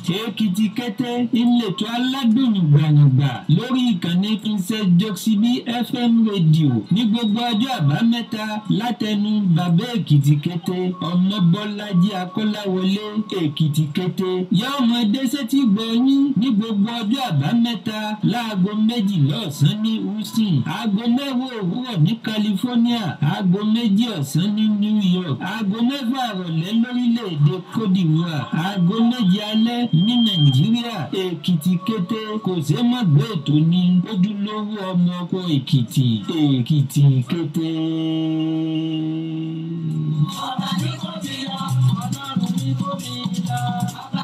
èkìtì kété ìletò aládùn gbàngbà lórí ìkànnì princess joxibi fm rédíò ní gbogbo ọjọ́ àbámẹ́ta látẹnu bàbá èkìtì kété ọmọbọ́lájí akọ́láwọlé èkìtì kété yá ọmọdé sétí gbọ̀nyín ní gbogbo ọjọ́ àbámẹ́ta láago méjìlá ọ̀sán ní houston aago mẹ́wàá òwúrọ̀ ní california aago méjì ọ̀sán ní new york aago mẹ́fà ìrọ̀lẹ́ lórílẹ̀‐èdè cote divoire aago méje alẹ́ ní nàìjíríà èkìtì kété kò ṣeé má gbé ètò ní ojúlówó ọmọ ọkọ èkìtì èkìtì kété. ọba ní kò fi lọ ọlọ́run ní kò fi lọ. ọba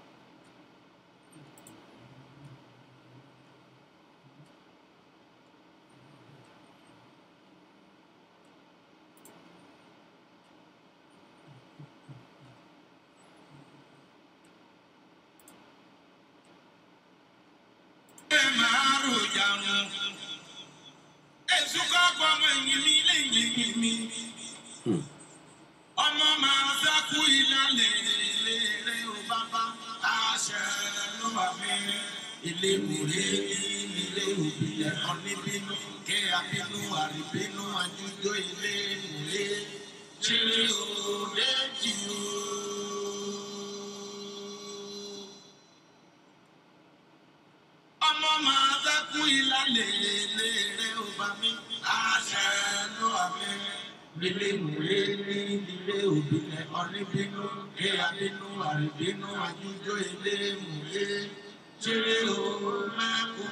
ọmọ máa dákú ìlàlẹ̀ lérè ó bàbá àṣẹ ló wà mí ilé ìwúre ilé òbílẹ̀ kan níbínú kí abínú àríbínú àjújọ ilé ìwúre ṣeré òde jì ó. ọmọ máa dákú ìlàlẹ̀ lérè ó bá mi àṣẹ ló wà mí ilé ìwúre ní ilé òbílẹ̀ kan níbínú kí abínú àríbínú àjújọ ilé ìwúre ṣeré òde kú.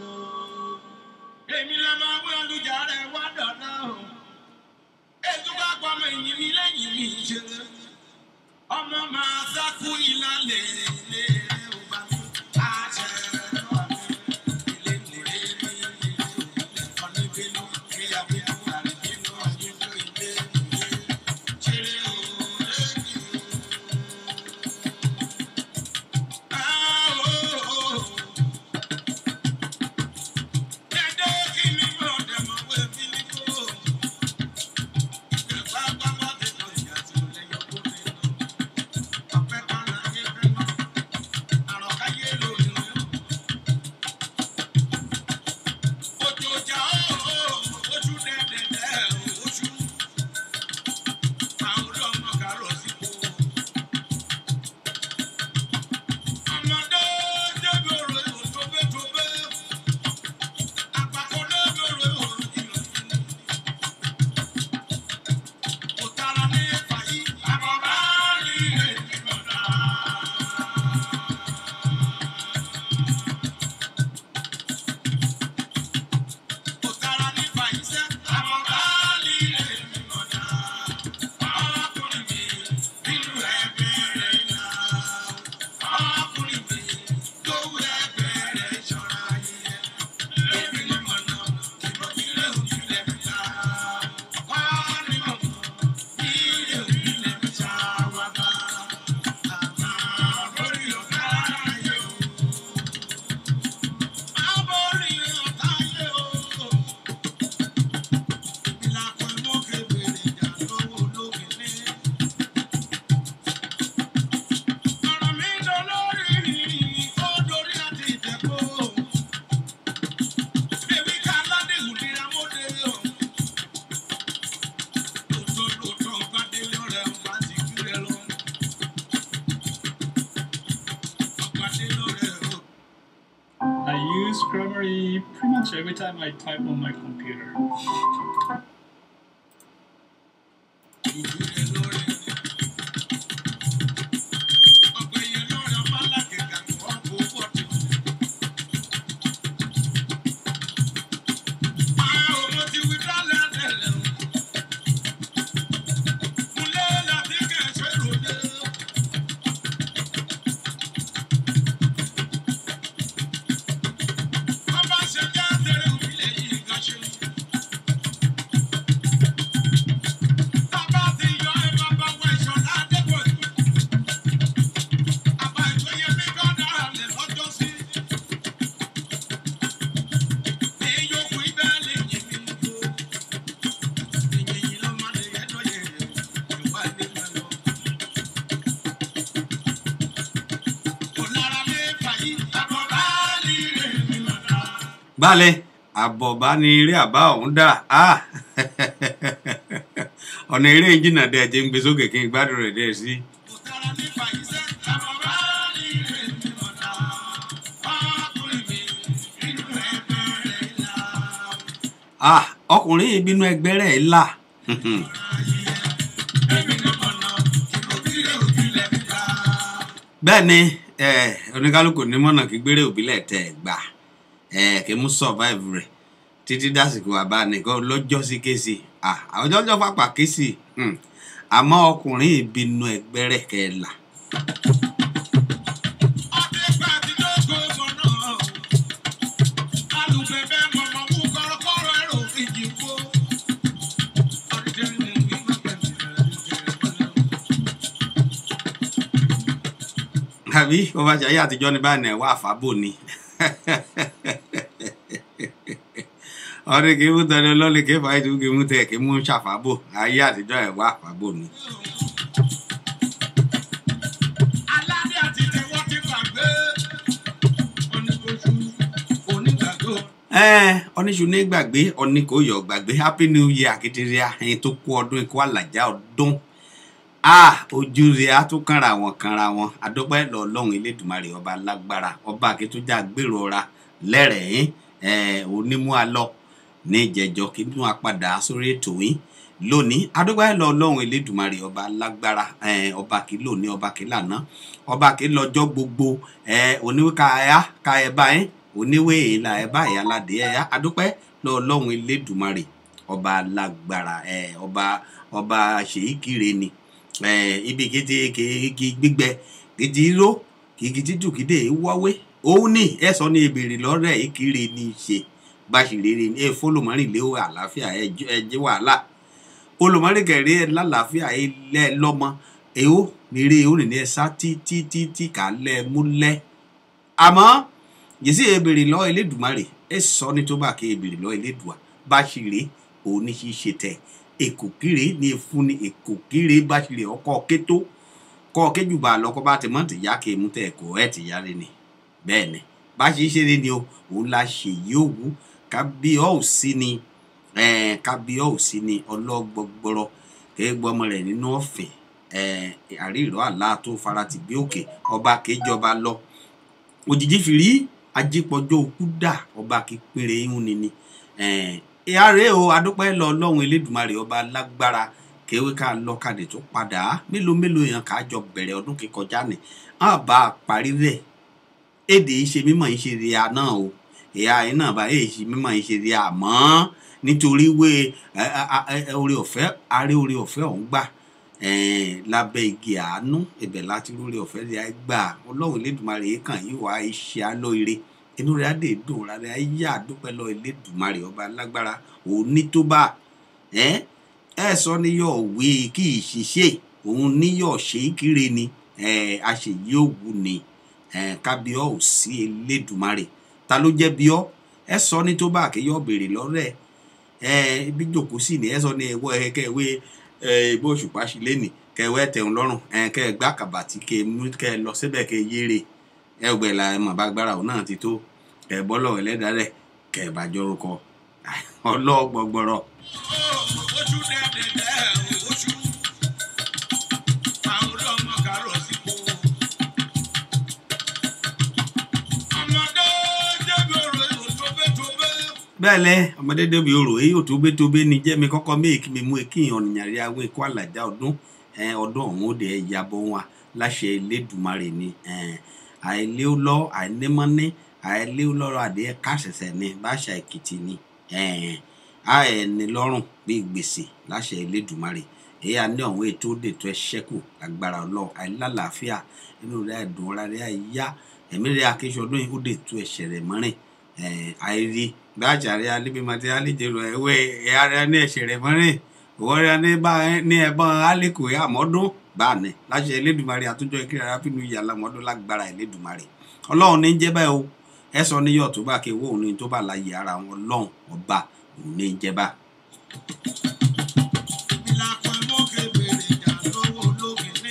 èmi lè máa wí olùjà rẹ̀ wá dọ̀nà o ètò bá gbọ́ ọmọ ìyìn mi lẹ́yìn mi ṣe ọmọ máa sákú ìlàlẹ̀ ilé rẹ̀ ò bá mi àṣẹ lọ́wọ́ mi ilé ìwúre ní ilé òbílẹ̀ kan níbínú kí abínú àríbínú àjújọ ilé ìwúre ṣeré òde kú. Ọmọdé débi òrò ìwò tó bẹ́ tó bẹ́. Àpapọ̀ débi òrò ìwò ìlò ìlò. Òtara ní fàyí. Àbọ̀bá ní èyí lọ́dà. Òtara ní fàyí sẹ́. Àbọ̀bá ní èyí lọ́dà. Ọkùnrin mi nínú ẹgbẹ́ rẹ̀ náà. Ọkùnrin mi lówó ẹgbẹ́ rẹ̀ ṣọ́ra yẹ. Ebi ni mo nà, ìbọn ilé òbí lẹ̀ mi ta. Wọ́n ní mo mọ̀, ilé òbí lẹ̀ mi ta wá bá. Àmà borí ọ̀gá ayé o. Má borí ọ̀gá ayé o. Ìlàkùn ìmọ̀kẹ́ bèrè ìjà lọ́wọ́ olóògbé ní. Ọ̀rọ̀ mi dolórí ó dorí àti ìtẹ̀kọ́. Èmi ká aládé ìhùdíra mọ́dé o. Lóòótọ́ lóòótọ́ ọba délé ọ̀rẹ́ ọba ti kú rẹ lọ. Ọba délé ọ̀rẹ́ o. I use Grammarly pretty much every time I type on my computer. Ìdílé lórí ni. Ọ̀pẹ yẹn lórí ọba alákẹ̀kẹ̀ wọ́n kó pọ̀tì. Máa ò mo ti wí dálẹ̀ àtẹ̀lẹ̀ o. Múlẹ̀ láti kẹ̀sẹ̀ ròde. Ọba ṣe jẹ́ àtẹ̀rẹ̀ òbílẹ̀ yìí kan ṣe. balẹ̀ àbọ̀bá ni eré àbá ọ̀hún dà á ọ̀nà eré jìnnà dẹ̀ jẹ́ ń gbé sókè kí n gbádùn rẹ̀ dẹ̀ sí. kò sára nípa iṣẹ́ àwọn bá líle mi mọ̀nà ọkùnrin mi nínú ẹgbẹ́ rẹ̀ là. Ah, ọkùnrin yìí bínú ẹgbẹ́ rẹ̀ là èmi ni mọ̀nà ìròbílẹ̀ òbílẹ̀ mi dá. bẹ́ẹ̀ ni eh, oníkálukú ní mọ̀nà kí gbére òbílẹ̀ tẹ̀ gbà eh, kí mú survive rẹ̀ títí dásìkò àbá nìkan lọ́jọ́ sí kéésì Ah, àwọn ọjọ́ pàpà kéésì hmm. àmọ́ ọkùnrin yìí bínú ẹgbẹ́ rẹ̀ kẹ́ ẹ là. ọdẹ gbà tí lóko mọ̀nà alùpẹ̀pẹ̀ mọ̀mọ́ mú kọ́rọ́kọ́rọ́ ẹ̀rọ ìjì kó. ọdẹ ní ìgbà pẹ̀lú àbí bó bá ṣe ayé àtijọ́ ní báyìí náà wà fábò ni ọdún kì í mú tẹni ọlọ́ọ̀lì kì í fà ètò kì í mú tẹ kì í mú ṣàfábò ayé àtijọ́ ẹ̀ wà fábò ni. aládé àti tẹwọ́ ti gbàgbé oníkojú onígbàgbọ́. ẹ oníṣu ní gbàgbé ọní kò yọ gbàgbé happy new year akidiria ẹyin tó kú ọdún ikú àlàjá ọdún ah ojú rẹ á tún kànra wọn kànra wọn adọpẹ lọlọrun elédùnmarè ọba lágbára ọba akitúnjà gbèrò ọra lẹrẹẹín ẹ onímú alọ ní ìjẹjọ kí bí wọn padà sórí ètò yín lónìí adọpẹ lọlọrun elédùnmarè ọba lágbára ẹ ọba kí lónìí ọba kí lànà ọba kí lọ́jọ́ gbogbo ẹ oníwé ká ẹyá ká ẹ báyìí oníwé ìlà ẹ báyìí aládé ẹyá adọpẹ lọlọrun elédùnmarè ọba lágbára ẹ ọba ọba ṣèyíkire ni eh, ibi kété kéèké gbígbẹ kìtì ró kìkì títù kìdé wáwé òun ní ẹ sọ ní ebèrè lọrẹ ìkiri ní í ṣe báṣìrere ní ẹ fọlọmọrin lé àlàáfíà ẹ jẹ wàhálà olùmọrin kẹrẹ ẹ lálàáfíà ẹ lẹ lọmọ èó nírè ó nìyẹn sá títí títí kà lẹ múlẹ àmọ yìí ebèrè lọ elédùmarè ẹ sọ ní tó bá ké ebèrè lọ elédùà báṣìrè òun ní ṣíṣe tẹ èkòkìrè ní efun ní èkòkìrè bá ṣe lè ọkọ kétó kọ kéjùbà lọkọ bá ti mọ tìyá kè mú tẹ ẹkọ ẹ tìyá rẹ ni bẹẹ ni bá ṣe ṣe rẹ ni o òun la ṣe yóò wú kábíọ́ ò sí ni kábíọ́ ò sí ni ọlọ́gbọgbọrọ kéégbọmọ rẹ nínú ọ̀fìn àríìrọ àlá tó fara ti gbé òkè ọba kéjọba lọ òjijì fìrí ajípọjọ òkú dà ọba kékeré ihun ni ni ìyá rèé o adúpẹ́ lọ ọlọ́run elédùnmarè ọba lágbára kéwé ká lọ kàdé tó padà á mélòó mélòó yẹn ká jọ bẹ̀rẹ̀ ọdún kíkọjá ni á bá a parí rẹ̀ èdè ìṣe mímọ̀ ìṣe rí a náà o ìyá yìí náà bá èyí ṣe mímọ̀ ìṣe rí a mọ́ nítorí wé orí ọ̀fẹ́ aré orí ọ̀fẹ́ ọ̀hún gbà lábẹ́ igi àánú ibẹ̀ láti rí orí ọ̀fẹ́ rí a gbà ọlọ́run elédùnmarè yìí kàn yìí wá iṣẹ́ alóore inú rẹ̀ á dè dùn rárá ẹ yá àdúpẹ́ lọ elédùnmarè ọba lágbára òní tó bá ẹ ẹ sọ níyọ̀ wí kí ìṣiṣẹ́ òun níyọ̀ ṣe é kiri ni ẹ àṣeyí òwú ni ẹ kábíọ́ ò sí elédùnmarè ta ló jẹ́ bíọ́ ẹ sọ ní tó bá àkéyọ̀ béèrè lọ́rẹ́ ẹ ibi jòkó sí ni ẹ sọ ní ẹwọ́ ẹ kẹwé ẹ ìbò òṣùpá sí lẹ́nì kẹwẹ́ tẹ̀hún lọ́rùn ẹ kẹ gbá kàbàtì kẹ mú kẹ lọ síbẹ̀ kẹ yéere ẹ gbẹ la ẹ mọ̀ bá gbára òun náà ti tó kẹ bọ́lọ̀ ẹlẹ́dàá rẹ̀ kẹ bá jọrúkọ ọlọ́gbọgbọrọ. ojú dẹ́dẹ̀dẹ́ ojú àwọn ọlọ́mọ kàrọ̀ sípò. ọmọdé débi òrò òtóbétóbé. bẹ́ẹ̀ lẹ ọmọdé débi orò èyí ò tó bé tó bé ni jẹ́mi kọ́kọ́ méèkì mi mú ekí ọ̀nìyàn rí àwọn ikú àlàjá ọdún ọdún ọ̀hún ó dẹ̀ yabọ̀ wọn láṣẹ Elédùmarè ni àìlé lọ àìnímọ́ní àìlé lọ́rọ̀ adìẹ káṣẹ̀ṣẹ̀ ni báṣà Èkìtì ni àìní lọ́rùn bíi gbèsè láṣẹ Elédùmarè èyí àní ọ̀hún ètò òdètò ẹ ṣẹ́kù lágbára ọlọ́run àìlálàáfíà inú rẹ̀ àìdùn ọ̀rá rẹ̀ àìyá ẹ̀mí rẹ̀ akéṣọdún yìí òdètò ẹ̀ṣẹ̀ rẹ̀ mọ́rin àìrí gbájà rẹ̀ alébímọdé alẹ́jẹ̀rọ ẹ̀wẹ̀ ẹ̀yà rẹ̀ ní ẹ̀ṣẹ̀ rẹ̀ mọ́rin òwò rẹ̀ ní ẹ̀bọ̀n alẹ́kò àmọ́dún báàní láṣẹ Elédùmarè àtúnjọ ìkírẹ arábìnú yìí alámọdún lágbára Elédùmarè ọlọ́run ní jẹ́ báyìí o ẹ sọ ní yọ̀ tó bá ké owó òun ní tó bá láyé ara wọn ọlọ́run ọba òun ní jẹ́ bá. ìlàpọ̀ mọ́kè bèrè ìjà lọ́wọ́ ológun ní.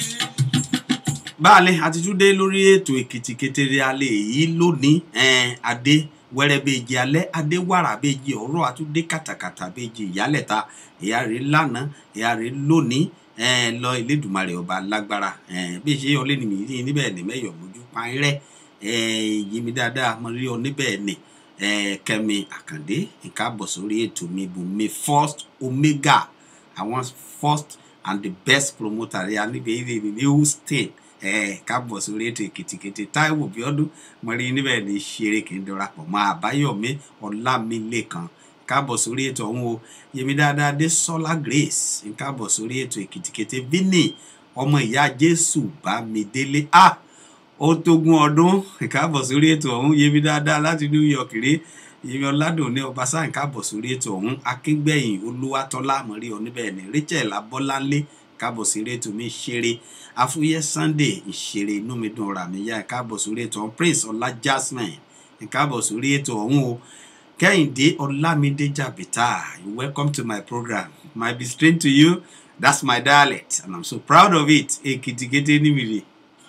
báàlẹ̀ àti túndé lórí ètò èkìtì kékeré alẹ́ yìí lónìí ẹ̀ẹ́n adé wẹ́rẹ́ bèjì alẹ́ adéwàrà bèjì ọ̀rọ̀ àtúndé kàtàkàtà bèjì ìyálẹ̀ta ìyá rẹ̀ lánàá ìyá rẹ̀ lónìí ẹ̀ẹ́n lọ Elédùmarè ọba lágbára ẹ̀ẹ́n bí ṣe ọlẹ́ ni mi rí níbẹ̀ ní mẹ́yọ̀ mójú pààrẹ́ ẹ̀ẹ́n yí mi dáadáa mo rí ọ níbẹ̀ ní ẹ̀ẹ́n Kẹ́mi Àkàndé nǹkan bọ̀ sórí ètò mi Bùnmi first omega àwọn first and the best promoter rẹ̀ níbi ìrìn ní Houston ẹ káàbọ̀ sórí ètò èkìtìkìtì táíwò bíọ́dún mo rí níbẹ̀ ní ṣeré kí n darapọ̀ mọ́ àbáyọ̀mí ọlámilékan káàbọ̀ sórí ètò ọ̀hún o yèmí dáadáa dé sọ́lá grace ń káàbọ̀ sórí ètò èkìtìkìtì vini ọmọ ìyá jésù bámidélé a ó tógún ọdún ń káàbọ̀ sórí ètò ọ̀hún yèmí dáadáa láti new york rí yèmí ọ̀làdùn ní ọbaṣá ń káàbọ̀ sórí ètò ọ̀hún akíngbẹ̀yìn olúwatọ́lá mọ̀rí oníbẹ̀ ní rachel abọ́láńlé káàbọ̀ sórí ètò mi ṣeré afúyẹ́ sunday ìṣeré inú mi dùn ọ̀rà mi yá káàbọ̀ sórí ètò ọ̀hún prince ọlá jasmine káàbọ̀ sórí ètò ọ̀hún o kẹ́hìndé ọlámídé jàbítà you welcome to my program might be strange to you that's my dialect and i'm so proud of it èkìtìkété nímìrì.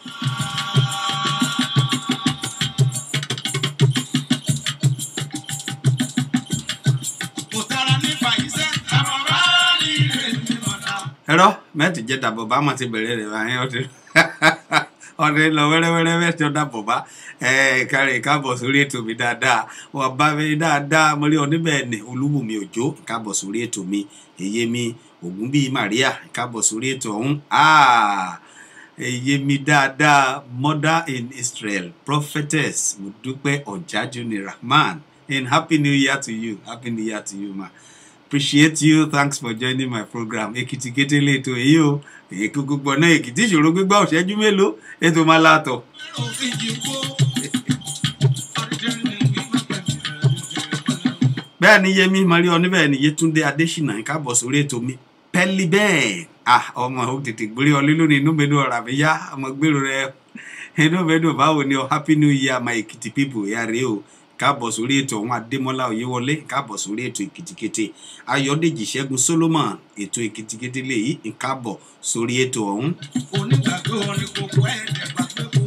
kò tara nípa iṣẹ́ àwọn bá rí rẹ̀ ní mọ̀nà. ẹ̀rọ mẹ́tì jẹ́ dàbọ̀ bá mọ̀ ti bẹ̀rẹ̀ rẹ̀ báyìí ọdún ọdún lọ wẹ́rẹ́wẹ́rẹ́ mẹ́tì ọ̀dà bọ̀ bá kárí káàbọ̀ sórí ètò mi dáadáa wọ́n bá mi dáadáa mo rí oníbẹ̀ ní olúbùnmi òjò káàbọ̀ sórí ètò mi èyí mi ògún bíi maria káàbọ̀ sórí ètò ọ̀hún èyí mi dáadáa mother in israel prophetess mo dúpẹ́ ọ̀jájú ni rahman and happy new year to you happy new year to you ma appreciate you thanks for joining my program èkìtì kété lẹ́tọ̀ èyí o èyí kúkú gbọ́ náà èkìtì ìṣòro gbígbà òṣẹ́jú mélòó ètò máa látọ̀. lẹ́rọ òfin jì kó. ọ̀rẹ́dẹ́rẹ́ ni wíwá pẹ̀lú rẹ̀. bẹ́ẹ̀ ni yẹmi maria oníbẹ̀ ni yétúndé adésínà ń káàbọ̀ sórí ètò mi pẹ́lí bẹ́ẹ̀ ah ọmọ ò tètè gbórí ọlé lónìí inú mi dùn ọ̀rà mi yá ọmọ gbèrò rẹ inú mi dùn báwo ni ọ happy new year my èkìtì people ya rèé o káàbọ̀ sórí ètò ọ̀hún adémọ́lá oyèwọlé káàbọ̀ sórí ètò èkìtìkété ayọ̀dèjì ṣẹ́gun solomon ètò èkìtìkété lèyí ń káàbọ̀ sórí ètò ọ̀hún. onígbàgbé orin kókó ẹ̀ẹ́dẹ̀ gbàgbé kó.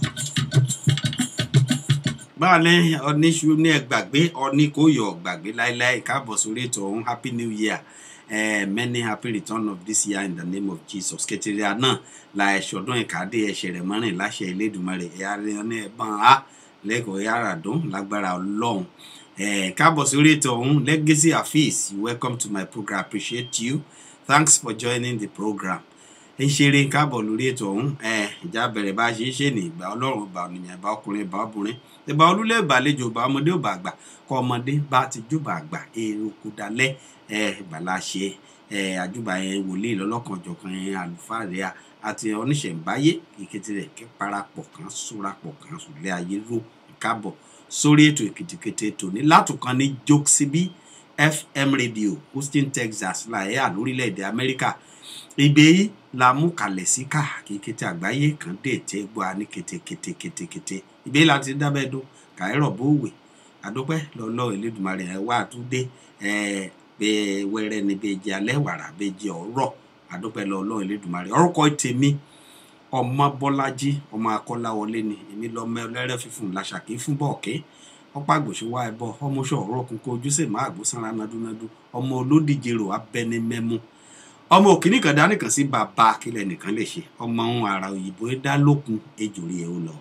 báwa ní oníṣu ní ẹgbàgbé ọní kò yọ gbàgbé láéláé káàbọ̀ sórí ètò ọ̀hún happy new year uh, many happy return of this year in the name of jesus kẹtìrìà náà la ẹ̀ṣọ́dún ìkàdé ẹ̀ṣẹ̀ rẹ̀ mọ́rin láṣẹ Elédùmarè ẹ̀yà rẹ̀ ní ẹ̀bọ̀n á lẹ́kọ̀ọ́ yàrá dùn lágbára ọlọ́run Eh, káàbọ̀ sórí ètò ọ̀hún legacy afeez you welcome to my program appreciate you thanks for joining the program ń ṣeré káàbọ̀ lórí ètò ọ̀hún Eh, ìjà bẹ̀rẹ̀ bá a ṣe ń ṣe ní ìgbà ọlọ́run ìgbà ònìyàn ìgbà ọkùnrin ìgbà obìnrin ìgbà olúlé ìgbàlejò ìgbà ọmọdé ìgbà àgbà kọ ọmọdé bá ti júbà àgbà èrò kò dalẹ̀ ìgbàlá ṣe eh, àjùbà yẹn wòlíì lọ́lọ́kanjọ̀kan yẹn àlùfáà rẹ̀ àti oníṣẹ̀ǹbáyé ìkẹtì rẹ̀ kẹ́ parapọ̀ kan sórapọ̀ kan sùlẹ̀ ayé ró káàbọ̀ sórí ètò èkìtìkété tòní látùkàn ní jokesibi fm radio houston texas láyé àlórílẹ̀‐èdè amẹ́ríkà ibẹ̀ yìí la mú kalẹ̀ sí káàkiri àgbáyé kan dé tẹ́ gbọ́ a ní kétékété kétékété ibẹ̀ yìí láti dábẹ́ dún kàírọ̀ bówè àdópẹ́ lọ́lọ́ ìlédùmarè ẹ̀ wá àtúndé ẹ̀ bẹ́ẹ̀ wẹ́rẹ́ ni bẹ́ẹ̀ jẹ́ alẹ́ wàrà bẹ́ẹ̀ jẹ́ ọ̀rọ̀ àdópẹ́ lọ́lọ́ ìlédùmarè orúkọ tèmi ọmọ bọ́lájí ọmọ akọ́láwọlé ni èmi lọ́mọ ẹlẹ́rẹ́ fífún làṣàkí fún bọ́ọ̀kẹ́ ọ̀pá àgbòṣùwà ẹ̀bọ ọmọ ṣọ̀rọ̀ kúnkún ojúṣe má àgbósanra nadúnadú ọmọ olódìje rò abẹni mẹ́mú ọmọ òkìní kan dání kan sí bàbá akílẹ̀ nìkan lè ṣe ọmọ ohun àrà òyìnbó dá lókun ejò rí ẹ ó lọ.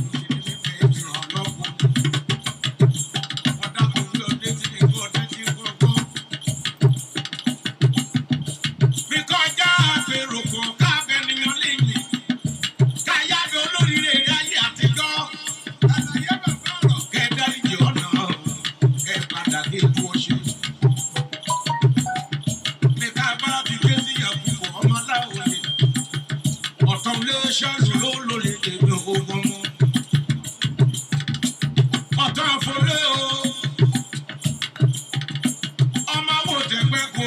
Ṣọ́ọ̀ṣì ló lólè tèmi ogun mú. Ọ̀tọ̀ àfọlé o ọmọ wo tẹgbẹ́ ko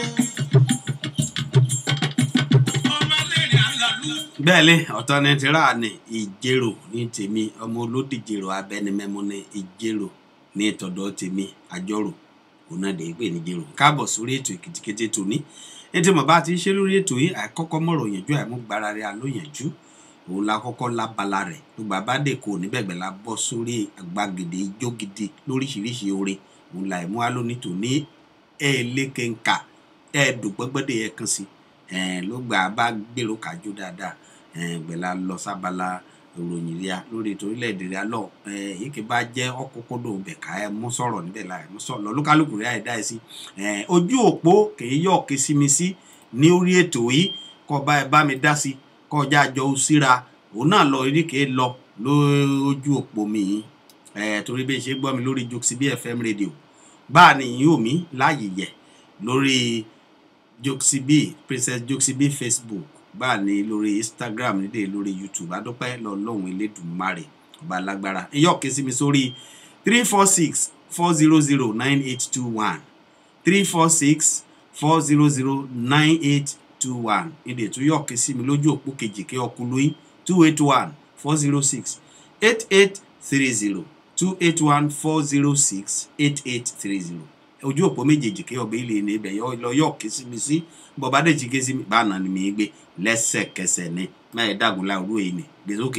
ọmọ lẹ́rìn àlàlú. bẹ́ẹ̀ ni ọ̀tọ̀ ni ti rà ní ìjérò ní tèmi ọmọ olódìjèrò abẹnimẹ́mú ní ìjérò ní tọ̀dọ̀ tèmi àjọrò òun náà dẹ̀ pé ní jérò káàbọ̀ sórí ètò èkìtìkété tòní ní tí mo bá ti ṣe lórí ètò yìí àìkọ́kọ́ mọ̀rọ̀ yànjú àìmúgbára rẹ̀ àlóyànjú òun la kọ́kọ́ lábala rẹ̀ gbogbo àbádé kò níbẹ̀gbẹ̀ la bọ́ sórí àgbàgede ijó gidi lóríṣiríṣi orin òun la ẹ̀mú wa lónìí tò ní ẹ̀ẹ́lẹ́kẹ̀ǹkà ẹ̀ẹ́dùgbẹ́gbẹ́dẹ́ yẹ kan sí ẹ̀ẹ́n ló gbà bá gbèrò kájú dáadáa ẹ̀ẹ́n gbẹ̀la lọ sábala ìròyìn ríà lórí ètò orílẹ̀-èdè ríà lọ ẹ̀ẹ́n yìí kì bá jẹ́ ọkọ̀kọ́dọ̀ bẹ̀ka ẹ̀ mú sọ̀rọ̀ níbẹ̀ la ẹ̀ mú sọ̀rọ̀ lọ́lúkálùkù ríà ẹ̀ dá ẹ̀ sí ẹ̀ẹ́n ojú òpó kì í yọ̀ kí sí mi sí ní orí ètò yìí kọ́ bá ẹ bá mi dá sí kọjá àjọ síra òun náà lọ eríkèé lọ lójú òpó mi yìí ẹ̀ torí bí n ṣe gbọ́ mi lórí Jokesibi FM radio báà ni yìí ò mí láàyè yẹ lórí Jokesibi Princess Jokesibi Facebook báà ní lórí Instagram nídè lórí YouTube adúpẹ́ lọ́lọ́run elédùnmarè ọba alágbára iyọ̀ ké sí mi sórí three four six four zero zero nine eight two one three four six four zero zero nine eight two one nídè tó yọ̀ ké sí mi lójú òpó kejì kí ọkùnrin two eight one four zero six eight eight three zero two eight one four zero six eight eight three zero ojú òpó méjèèjì kí ọbẹ̀ ilé ní ibẹ̀ lọ yọ̀ ké sí mi sí bọ̀bá dé jí ké sí mi bá nà ni mi gbé lẹ́sẹ̀kẹsẹ̀ ni máa dàgùn láwùrú èyí ni gbé sókè.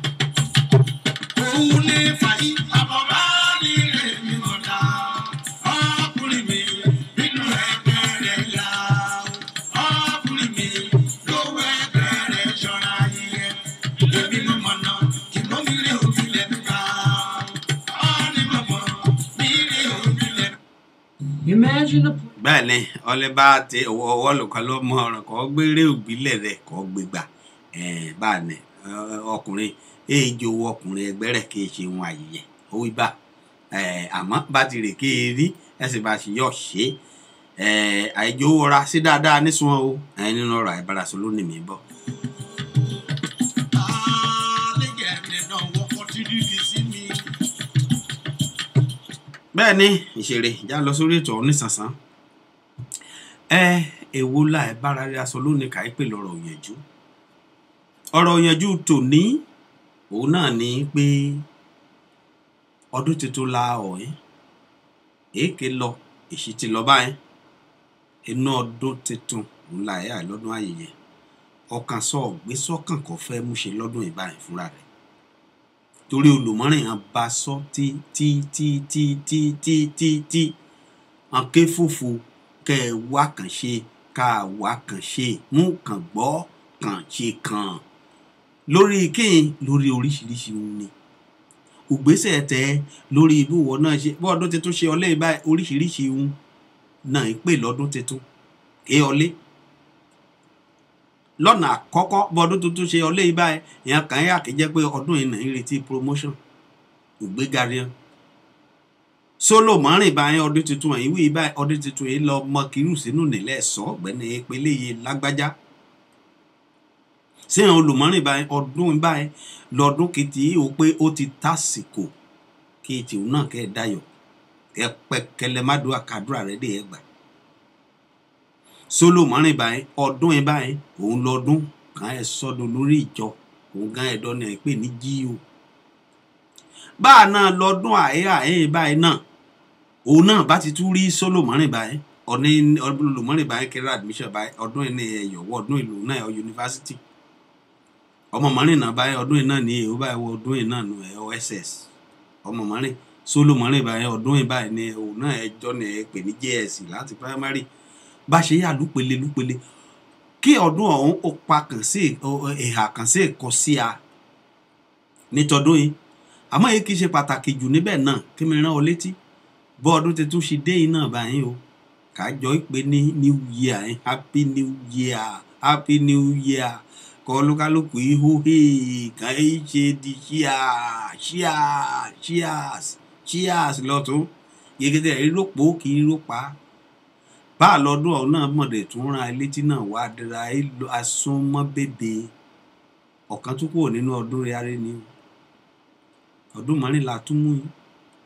òun ní fàyí àbọ̀bá ní èmi mọ̀dá ọkùnrin mi nínú ẹgbẹ́ rẹ̀ yá ọkùnrin mi lówó ẹgbẹ́ rẹ̀ ṣọ́ra yíyẹ èmi ló mọ̀nà ìmọ̀ mi rí òbílẹ̀ nígbà ọ́nì mọ̀mọ́ mi rí òbílẹ̀. Imagine a bẹ́ẹ̀ ni ọlẹ́ bá ti ọwọ́ ọwọ́ lùkọ́ ló mọ ọ̀ràn kọ́ gbére òbílẹ̀ rẹ̀ kọ́ gbégbà bá ní ọkùnrin èèjì owó ọkùnrin ẹgbẹ́ rẹ̀ kì í ṣe ohun àyẹ̀yẹ̀ owó ibà àmọ́ bá ti rè kí e rí ẹsẹ̀ bá ṣe yọ̀ ṣe àìjò owó ra sí dáadáa nísùn o nínú ọ̀rọ̀ àìbárasọ lónìí mi bọ̀. bẹ́ẹ̀ ni ìṣeré ìjà lọ sórí ètò ọ̀hún nísànsán ẹ èwo la ẹ bára rí aṣọ lónìí kàí pè lọ́rọ̀ òyìnjú ọ̀rọ̀ òyìnjú tòní òun náà ni pé ọdún tuntun la ọ̀hún èké lọ èsì ti lọ báyìí inú ọdún tuntun òun la ẹ̀ lọ́dún ayẹyẹ ọkàn sọ ọ̀gbẹ́ sọ́kàn kò fẹ́ mú ṣe lọ́dún ìbáyìí fúnra rẹ̀ torí olùmọ́rìn hàn bá sọ tí tí tí tí tí tí tí tí hàn ké fòfò kẹ ẹ wá kàn ṣe ká wá kàn ṣe mú kàn gbọ́ kàn ṣe kàn lórí kín lórí oríṣiríṣi ohun ni ògbésẹ̀ tẹ lórí ibùwọ̀ náà ṣe bọ́ ọdún tuntun ṣe ọlẹ́ ìbá oríṣiríṣi ohun náà ń pè lọ́dún tuntun ké ọlé lọ́nà àkọ́kọ́ bọ́ ọdún tuntun ṣe ọlẹ́ ìbá èèyàn kàn yà kí jẹ́ pé ọdún yìí náà ń retí promotion ògbéga rẹ̀ sólò mọ́rin báyìí ọdún tuntun yìí wí báyìí ọdún tuntun yìí lọ mọ kírù sínú nílẹ̀ sọ ọ̀gbẹ́ni ìpele yìí lágbájá sẹ́yìn olùmọ́rin báyìí ọdún báyìí lọ́dún kìtì ó pé ó ti tásìkò kí tìun náà kẹ́ ẹ̀ dayọ̀ kẹ́ pẹ́ kẹlẹ́ má dùn àkàdúrà rẹ̀ dé ẹ̀ gbà sólò mọ́rin báyìí ọdún yìí báyìí òun lọ́dún kàn ẹ̀ sọ́dún lórí ìjọ òun gan ẹ̀dọ́ ni ẹ̀ pè ní jíò báà náà lọ́dún àyè àyè báyìí náà òun náà bá ti tún rí solomoni báyìí ọ̀ní olùmọ́rin báyìí kẹrẹ admission báyìí ọdún yìí ní ẹ̀yọ̀wọ́ ọdún ìlú náà ọ̀ yunifásitì ọmọ mọ́rin náà báyìí ọdún yìí náà ní èyí báyìí wọ ọdún yìí náà nù ẹ̀ ss ọmọ mọ́rin solomoni báyìí ọdún yìí báyìí ní òun náà ẹjọ́ ní ẹ pè ní js láti primary bá ṣe yà lúpele lúpele kí ọdún ọ̀hún ó pa kàn sí ìhà kàn sí ẹ̀kọ́ sí a nítọdún yìí àmọ́ èyí kì í ṣe pàtàkì jù níbẹ̀ náà kí mi rán ọ létí bọ́ ọdún tuntun ṣe dé yìí náà báyìí o kájọ ìpè ní new year eh? happy new year happy new year kọ́ olúkálùkù ihò kàn í ṣe di ṣíà ṣíà cheers cheers lọ́tún yegede ìrópò kì í rópa bá a lọ́dún ọ̀hún náà mọ̀dẹ̀ tún ran létí náà wá dira asúnmọ́ bèbè ọ̀kan tún kúrò nínú ọdún rẹ̀ arẹ́ ni o ọdún mọ́rìnlá tún mú yín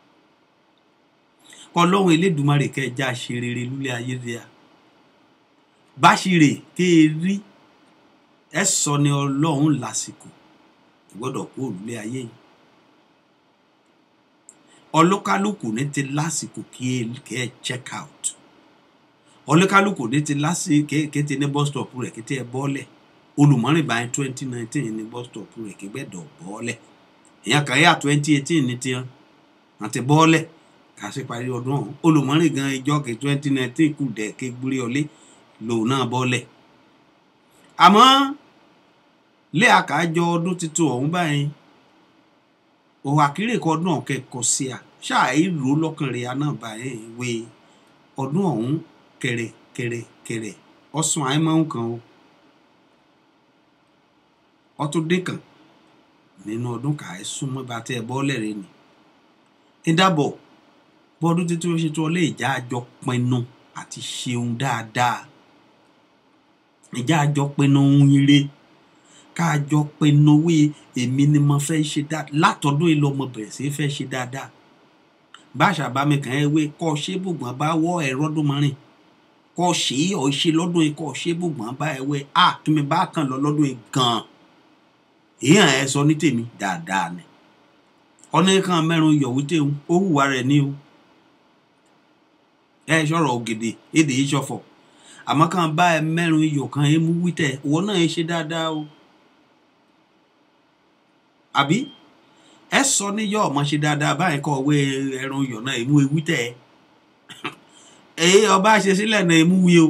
kọlọ́hún elédùnmarè kẹjá ṣe rere lúlẹ̀ ayé rẹ̀ báṣirè ké e rí ẹ sọ ni ọlọ́run lásìkò ìgbọ́dọ̀ kó òrùlé ayé yìí ọlọ́kálùkù ní ti lásìkò kí ẹ kẹ́ ẹ check out ọlọ́kálùkù ní ti lásìkò kí ẹ ti ní bus stop rẹ̀ kí ẹ bọ́lẹ̀ olùmọ́rìn báyìí twenty nineteen ní bus stop rẹ̀ kí gbẹ́dọ̀ bọ́ọ̀lẹ̀ èèyàn kan yà twenty eighteen ní tiẹ̀ àti bọ́ọ̀lẹ̀ kà sí parí ọdún ọ̀hún olùmọ́rìn gan ìjọ kí twenty nineteen kù dẹ̀ ké gbúrí ọlé lòun náà bọ́ọ̀lẹ̀ àmọ́ lé àkájọ ọdún tuntun ọ̀hún báyìí òwò àkírè kọ ọdún ọ̀hún kẹ́kọ̀ọ́ sí a ṣáà ìró lọ́kàn rẹ̀ aná báyìí wé ọdún ọ̀hún kẹrẹ kẹrẹ kẹrẹ ọ̀sùn àìmọ́hún kan o ọtún dé kan nínú ọdún kà ẹ́ súnmọ́ bá tẹ́ ẹ bọ́ọ̀lẹ̀ rẹ ni ìdábọ̀ bọ́ọ̀dún títí ó ṣe tó ọlé ìjà àjọ pinnu àti ṣeun dáadáa ìjà àjọ pinnu ohun ire káàjọ pinnu wí èmi ni mo fẹ́ ṣe dáadáa látọdún yìí lọ́mọ bẹ̀rẹ̀ sí fẹ́ ṣe dáadáa báṣà bá mi kàn ẹ́ wé kọ́ ṣé bùgbọ́n bá wọ́ ẹ̀rọ ọdún mọ́rin kọ́ ṣe é ọ̀ ṣe lọ́dún yìí kọ́ ṣé bùgbọ́n bá ẹ wé a kí mi bá kàn lọ lọ́dún yìí gan-an èèyàn ẹ sọ ní tèmi dáadáa ni ọ̀nà kan mẹ́rin yọ̀wé tẹ̀hún ó hùwà rẹ̀ ní o ẹ sọ̀rọ̀ ògèdè èdè yìí ṣọ̀fọ̀ àmọ́ kàn bá ẹ mẹ́rin iyọ̀ kan ẹ mú wítẹ̀ ìwọ náà ẹ ṣe dáadáa o àbí ẹ sọ ní yọ ọmọ ṣe dáadáa báyìí kọ wé ẹran iyọ̀ náà ẹ mú ewí tẹ̀ èyí ọba ṣe sílẹ̀ náà ẹ mú wí o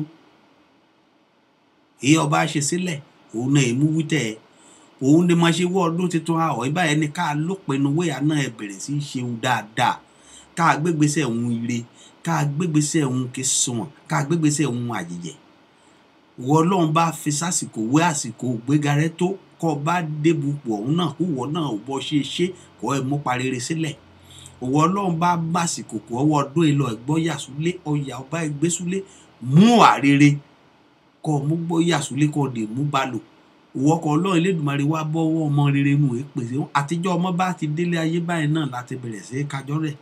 èyí ọba ṣe sílẹ̀ òun náà ẹ mú wí tẹ̀ òun ni mo ṣe wọ ọdún tuntun àwọ̀ ìbáyẹn ni ká lópinnu wéyà náà ẹ bẹ̀rẹ̀ sí í ṣeun dáadáa ká gbégbèsè òun ire ká gbégbèsè òun kí sunwọ̀n ká gbégbèsè òun àjèjẹ wọ ọlọ́run bá fi sásìkò wé àsìkò gbéga rẹ tó kọ́ bá débùpò ọ̀hún náà kó wọ náà ò bọ́ ṣe ṣe kọ́ ẹ mú parire sílẹ̀ òwò ọlọ́run bá bàsìkò kọ́ ọwọ́ ọdún ìlọ ẹ̀gbọ́n yàsúlé ọ̀yà ọba ìgbésúlé mú àrere kọ́ mú gbọ́ yàsúlé kọ́ dè mú balò òwò ọkọ̀ ọlọ́run elédùnmarè wá bọ́wọ́ ọmọ rere nù é pèsè àtijọ́ ọmọ bá ti délé ayé báyìí náà láti bẹ̀rẹ̀ sí kájọ́ rẹ̀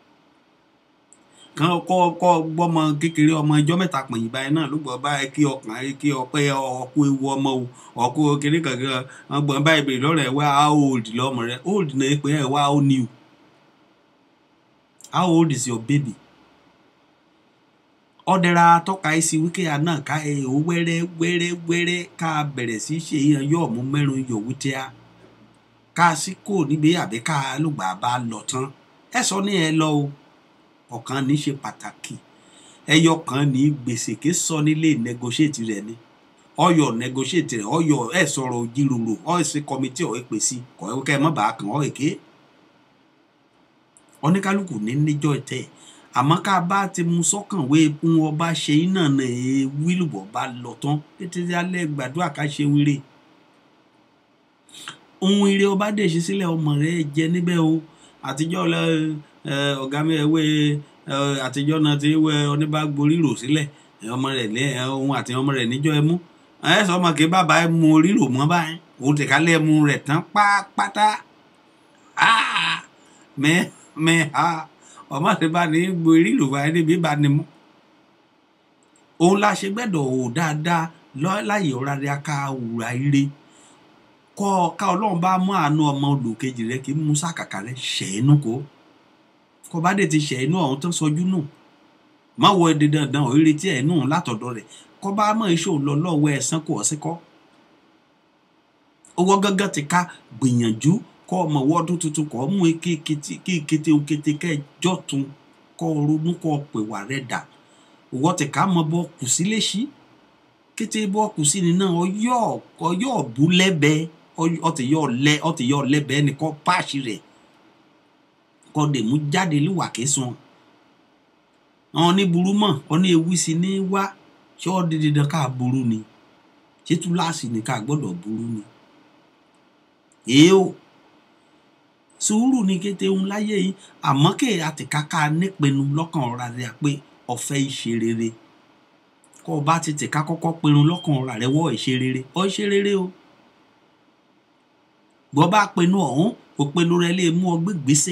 kan kọ kọ gbọmọ kékeré ọmọ ẹjọ mẹ́ta pọnyìn báyìí náà ló gbọ báyìí kí ọkàn ẹ kí ọpẹ ọkọ ewu ọmọ o ọkọ kéré kankan wọn gbọ báyìí bèrè lọrọ ẹ wá how old lọmọ rẹ old náà pé ẹ wá how new how old is your baby ọdẹra tọka ẹ sí wíkẹ àná ká ẹ ò wẹrẹ wẹrẹ wẹrẹ ká bẹ̀rẹ̀ sí ṣe yẹn yọ ọmú mẹ́rin yòówù tíá ká sí kò níbi àbí ká lùgbà bá lọ tán ẹ sọ ní ẹ lọ o ọ̀kan ní ṣe pàtàkì ẹyọ kan ní gbèsè ké sọ nílé negotiate rẹ ni ọyọ negotiate rẹ ọyọ ẹ sọ̀rọ̀ òjìròrò ọsẹ kọmitì ọ èpè sí kọ ẹ kẹ mọ bàá kàn ọ èké oníkálukú ní níjọ tẹ àmọ́ ká bá ti mú sọ́kàn wé fún ọba ṣe iná náà ẹ wílùbọ̀ bá lọ tán títí alẹ́ gbàdúrà ká ṣe wíre ohun ire ọba dè ṣe sílẹ̀ ọmọ rẹ jẹ níbẹ̀ o àtijọ́ lọ ọ̀gá mi ẹ̀wé àtijọ́ náà ti wẹ oníbàgbórí rò sílẹ̀ ọmọ rẹ̀ ní ohun àti ọmọ rẹ̀ níjọ́ ẹ mú ẹ sọ ọmọ kí bàbá ẹ mú rírò mọ́ báyìí òun ti kálẹ̀ mú rẹ̀ tán pátápátá mẹ mẹ ha ọmọ ti bá ní gbó rírò báyìí níbi bá ní mú. òun la ṣe gbẹ́dọ̀ ò dáadáa láyé ọ̀rá rẹ̀ ká wùrà ire kọ́ ká ọlọ́run bá mú àánú ọmọ olùkejì rẹ̀ kí mú sàkàkà rẹ̀ ṣẹ́ẹ́nù kó kọba dé ti ṣe inú ọ̀hún tó sọjú nù má wọ èdè dandan ò retí ẹ̀ nù látọ̀dọ̀ rẹ̀ kọba mọ̀ iṣẹ́ òun lọ lọ́wọ́ ẹ̀sán kò ọ̀sẹ̀ kọ́ owó gángan ti ká gbìyànjú kọ́ ọmọ wọ́ọ́dún tuntun kọ́ mú kí kété kété kẹjọ́ tún kọ́ ronú kọ́ pè wà rẹ̀ dà owó ti ká mọ bọ́ kù sí léṣí kété bọ́ kù sí ni náà ọyọ́ ọyọ́ bú lẹ́bẹ̀ẹ́ ọtí yọ lẹ́bẹ̀ẹ́ nìkan páàṣì rẹ̀ kọ dè mú jáde lúwà késun àwọn ní burú mọ ọ ní ewu sí ní wá ṣé ọ dídí dán ká burú ni ṣé túláàsì ní ká gbọ́dọ̀ burú ni èé o sùúrù ní kété ń láyé yìí àmọ́ kè àtìkáká nípinnu lọ́kàn ọ̀rá rẹ̀ pé ọ̀fẹ́ ìṣe rere kọ́ ọ bá ti tìka kọ́kọ́ pinnu lọ́kàn ọ̀rá rẹ̀ wọ́ ìṣe rere ọ ìṣe rere o bọ́ bá pinnu ọ̀hún òpinnu rẹ̀ lè mú ọ gbé gbèsè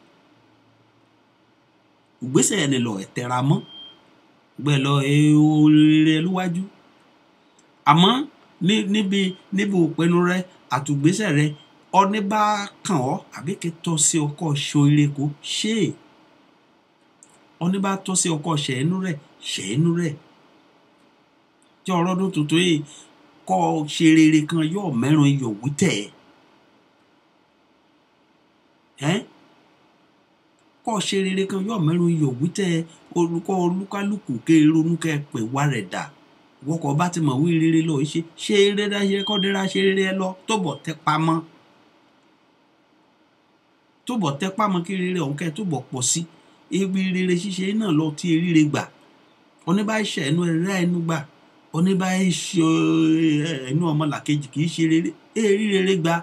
ìgbésẹ̀ ẹni lọ ẹ̀tẹ̀ra mọ́ gbẹ lọ rere lúwájú àmọ́ níbi níbi òpinnu rẹ àtùgbésẹ̀ rẹ ọní bá kàn ọ́ àbí kí tọ́ sí ọkọ̀ ṣoire kó ṣe é ọní bá tọ́ sí ọkọ̀ ṣẹ̀ẹ́nú rẹ̀ ṣẹ̀ẹ́nú rẹ̀ tí ọ̀rọ̀ ọdún tuntun yìí kọ́ ọ ṣe rere kan yóò mẹ́rin iyọ̀ wí tẹ̀ ẹ́ kọ́ ọ ṣe rere kan yóò mẹ́rin iyọ̀ wí tẹ̀ olùkọ́ olúkálùkù ké ronú kẹ́ pè wá rẹ̀ dà wọ́kọ̀ bá ti mọ̀ wí rere lọ ṣe ṣe rere ṣe kọ́ dẹ́ra ṣe rere ẹ lọ tó bọ̀ tẹ́ pamọ́ tó bọ̀ tẹ́ pamọ́ kí rere ọ̀hún kẹ́ tó bọ̀ pọ̀ sí ibi rere ṣíṣe náà lọ tí eríire gbà oníbà ṣe ẹnu ẹrẹ ẹnu gbà oníbà ṣe ẹnu ọmọlàkejì kì í ṣe rere èrí rere gbà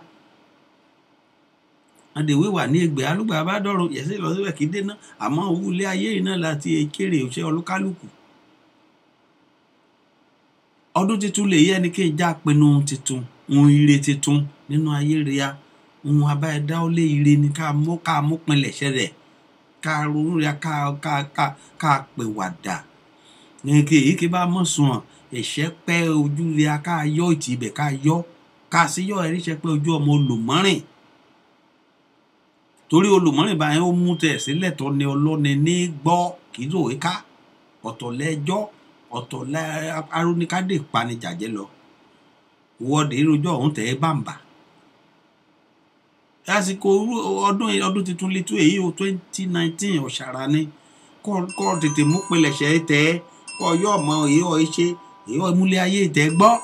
adèwé wà ní ẹgbẹ́ alúgbà bá dọ̀rọ̀ yẹ̀sẹ̀ lọ síbẹ̀ kí dénà àmọ́ owó ilé ayé yìí náà láti kéré òṣè olúkálùkù ọdún tuntun lè yẹ ẹni kí n já pinnu tuntun ohun ire tuntun nínú ayé rẹ̀ ohun abáyẹdá ó lé ire ni ká mú ká mú pinlẹ̀ ṣẹlẹ̀ ká ronú rẹ̀ ká ká ká ká pè wàdà nìkè èyí kí bá mọ̀ sùn ọ̀ ẹ̀ṣẹ́ pẹ́ ojú rẹ̀ ká yọ ìtì ibẹ̀ ká yọ ká sí yọ ẹ̀rí ṣe pé ojú ọmọ olùmọ́rìn torí olùmọ́rìn báyẹn ó mú tẹ̀ sílẹ̀ tó ní ọlọ́ni ní gbọ́ kì í lòwe ká ọ̀tọ̀ lẹ́jọ́ ọ̀tọ̀ lẹ́ aróníkádé panijàjẹ́ lọ wọ́ọ̀dì ìrojọ́ ọ̀hún tẹ̀ ẹ́ bàǹbà lásìkò ọdún ọdún tuntun létú èyí o twenty nineteen ọ̀sàrà ni kọ́ kọ́ tètè mú pilẹ̀ṣẹ̀ tẹ̀ ẹ́ kọ́ yọ ọmọ èyí ọ̀ ṣe èyí ọ̀ múlẹ̀ ayé tẹ̀ gbọ́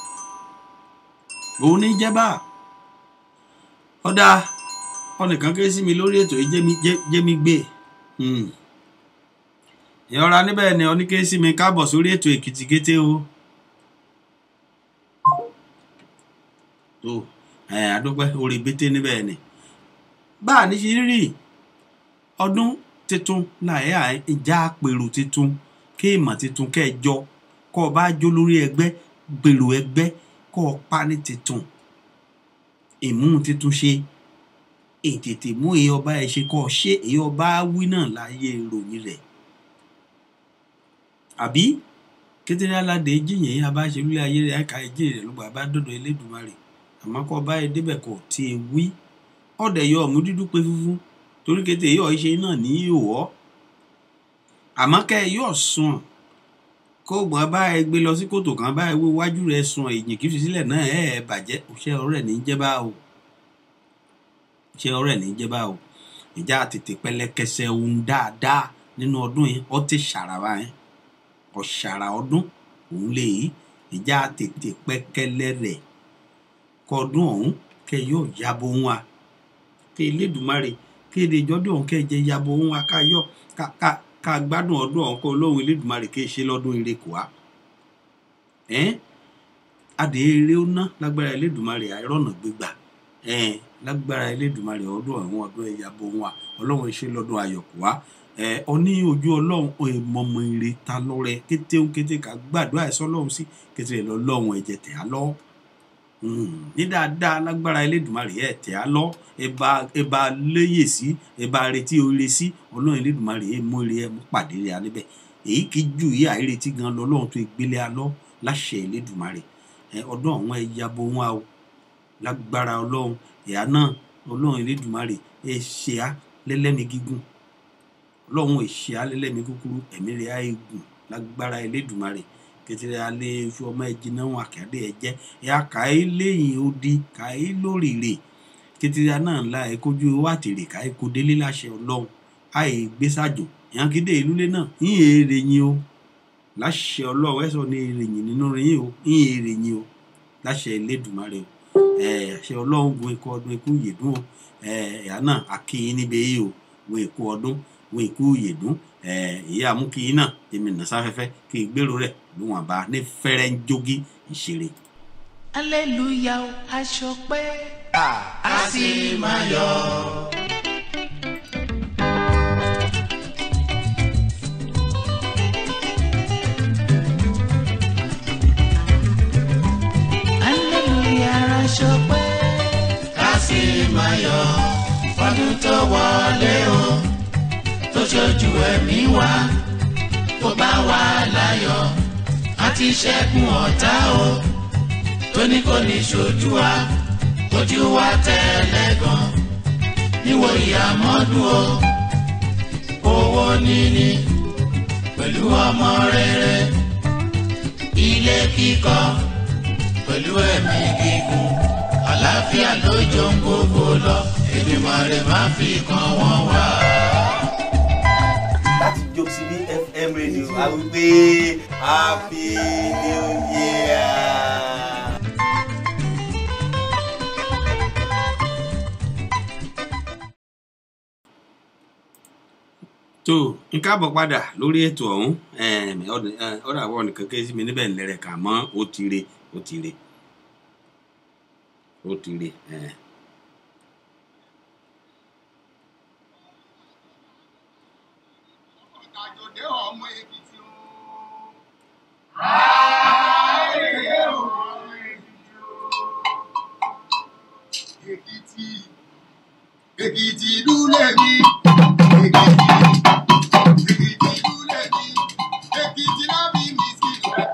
òun ní jẹ́bà ọ̀dà ọ̀nìkan ké sí mi lórí ètò yìí jẹ́ mi gbé ìyọra níbẹ̀ ni ọní ké sí mi káàbọ̀ sórí ètò èkìtì kété o tó ẹ̀ àdúpẹ́ orí bété níbẹ̀ ni bá a ní ṣe rí ọdún tuntun láyé ìjà pèrò tuntun kéèmọ̀ tuntun kẹjọ kọ́ ọ bá jó lórí ẹgbẹ́ gbèrò ẹgbẹ́ kọ́ ọ pa ní tuntun ìmú tuntun ṣe ètètè mú èyí ọba ẹ ṣe kọ́ ọ ṣe èyí ọba wí náà láyé ìròyìn rẹ̀ àbí kékeré aládé jíyìn yín abáṣe lórí ayé rẹ̀ àìka ẹjẹ rẹ̀ ló gbà bá dọ̀dọ̀ Elédùmarè àmọ́ kọ́ ọba ẹ débẹ̀ kọ́ tí ẹ wí ọ̀dẹ̀ yọ ọ̀mú dúdú pé fúnfún torí kété yọ ṣe náà ní ìhòòhọ́ àmọ́ kẹ́ ẹ yọ̀ sùn kó gbọ́n bá ẹ gbé lọ sí kòtò kan bá ẹ wó wájú rẹ sùn èyìn kì í fi sílẹ̀ náà ẹ ẹ bàjẹ́ òṣè ọ̀rẹ́ ní jẹ́ bá o òṣè ọ̀rẹ́ ní jẹ́ bá o ìjà tètè pẹlẹkẹsẹ ohun dáadáa nínú ọdún yìí ọ ti ṣàràwá yẹn ọ̀ṣàrà ọdún òun lè yí ìjà tètè pẹkẹlẹ rẹ kọdún ọ̀hún kẹ yóò yabo ohun wa kẹ Elédùmarè kéde ìjọdún ọ̀hún kẹ jẹ yabo ohun wa ká yọ ká ká ká gbádùn ọdún ọ̀hún kó lóhun Elédùmarè kí ṣe lọ́dún ire kò wá ẹ́n adé eré ó ná lágbára Elédùmarè àìrọ̀nà gbégbà ẹ́n lágbára Elédùmarè ọdún ọ̀hún ọdún ẹ̀yà bò wọn ọlọ́run ṣe lọ́dún ayọ̀ kò wá ẹ̀ ọ ní ojú ọlọ́run ìmọ̀mọ̀ ire ta lọ́rẹ kété ń kété ká gbàdúrà ẹ̀sọ́ ọlọ́run sí kété lọ́lọ́run ẹ̀jẹ̀ tẹ̀ á lọ́ ní dáadáa lágbára Elédùmarè ẹ̀ tẹ̀ á lọ́ ẹba ẹba léyè sí ẹba retí oore sí ọlọ́run Elédùmarè ẹ̀ mú ire ẹ̀ mú pàdé rẹ̀ níbẹ̀ èyí kì í ju ìyá àìretí gan lọ́lọ́run tó gbélé alọ́ láṣẹ Elédùmarè ẹ̀ ọdún àwọn ẹ̀ yabo wọn o lágbára ọlọ́run ìyá náà ọlọ́run Elédùmarè ẹ̀ ṣe á lẹ́lẹ́mi gígùn ọlọ́run ẹ̀ ṣe á lẹ́lẹ́mi kúkúrú ẹ̀mí rẹ̀ á gùn lágbára Elédùmarè kẹtẹrẹ alẹ́ iṣu ọmọ ẹ̀jẹ̀ náà wọn àkàdé ẹ̀ jẹ́ ẹ̀ kàí lẹ́yìn odi kàí lórìrè kẹtẹrẹ náà ńlá ẹ̀ kojú owó àtèrè kàí kó délé láṣẹ ọlọ́run àì gbèsàjò ìyànkédé ìlúlé náà yín èrè yín o láṣẹ ọlọ́run ẹ̀ sọ ní èrè yín nínú yín o yín èrè yín o láṣẹ Elédùmarè o ẹ̀ àṣẹ ọlọ́run gun ikú ọdún ikú yèdún o ẹ̀ ẹ̀yà náà àkíyín níbi yìí o gun ikú ọdún gun ikú yèdún ẹ̀ ìyá amúkíyín náà èmi nà sáfẹ́fẹ́ kí n gbèrò rẹ̀ ló wọn bá ní fẹ́rẹ́ ń jogi ìṣeré. Hallelujah o, aṣọ pé a sì máa yọ. Hallelujah aṣọ pé a sì máa yọ. Ọdún tó wọlé o, tó ṣojú ẹ̀mí wa, tó bá wà láyọ̀ àti ṣẹ́gun ọ̀tá o tó ní kò ní ṣojú wa ojú wa tẹ́lẹ̀ gan níwò ìyàmọ́dún o owó níní pẹ̀lú ọmọ rere ilé kíkọ́ pẹ̀lú ẹ̀mí gígùn àlàáfíà ló jọ ń gbogbo lọ Èdùmàrè má fi kan wọ́n wá. láti jó sí bí fm radio a wí pé happy new year. tó n káàbọ̀ padà lórí ètò ọ̀hún ọ̀dà àwọn nìkan ké sí mi níbẹ̀ ńlẹ̀rẹ̀ kà mọ́ ó ti re ó ti re ó ti re. eh. Àjòdè ọmọ Èkìtì o. Èkìtì Èkìtì ìlú lèmi. Èkìtì Èkìtì ìlú lèmi. Èkìtì náà bí mi sí rẹ̀.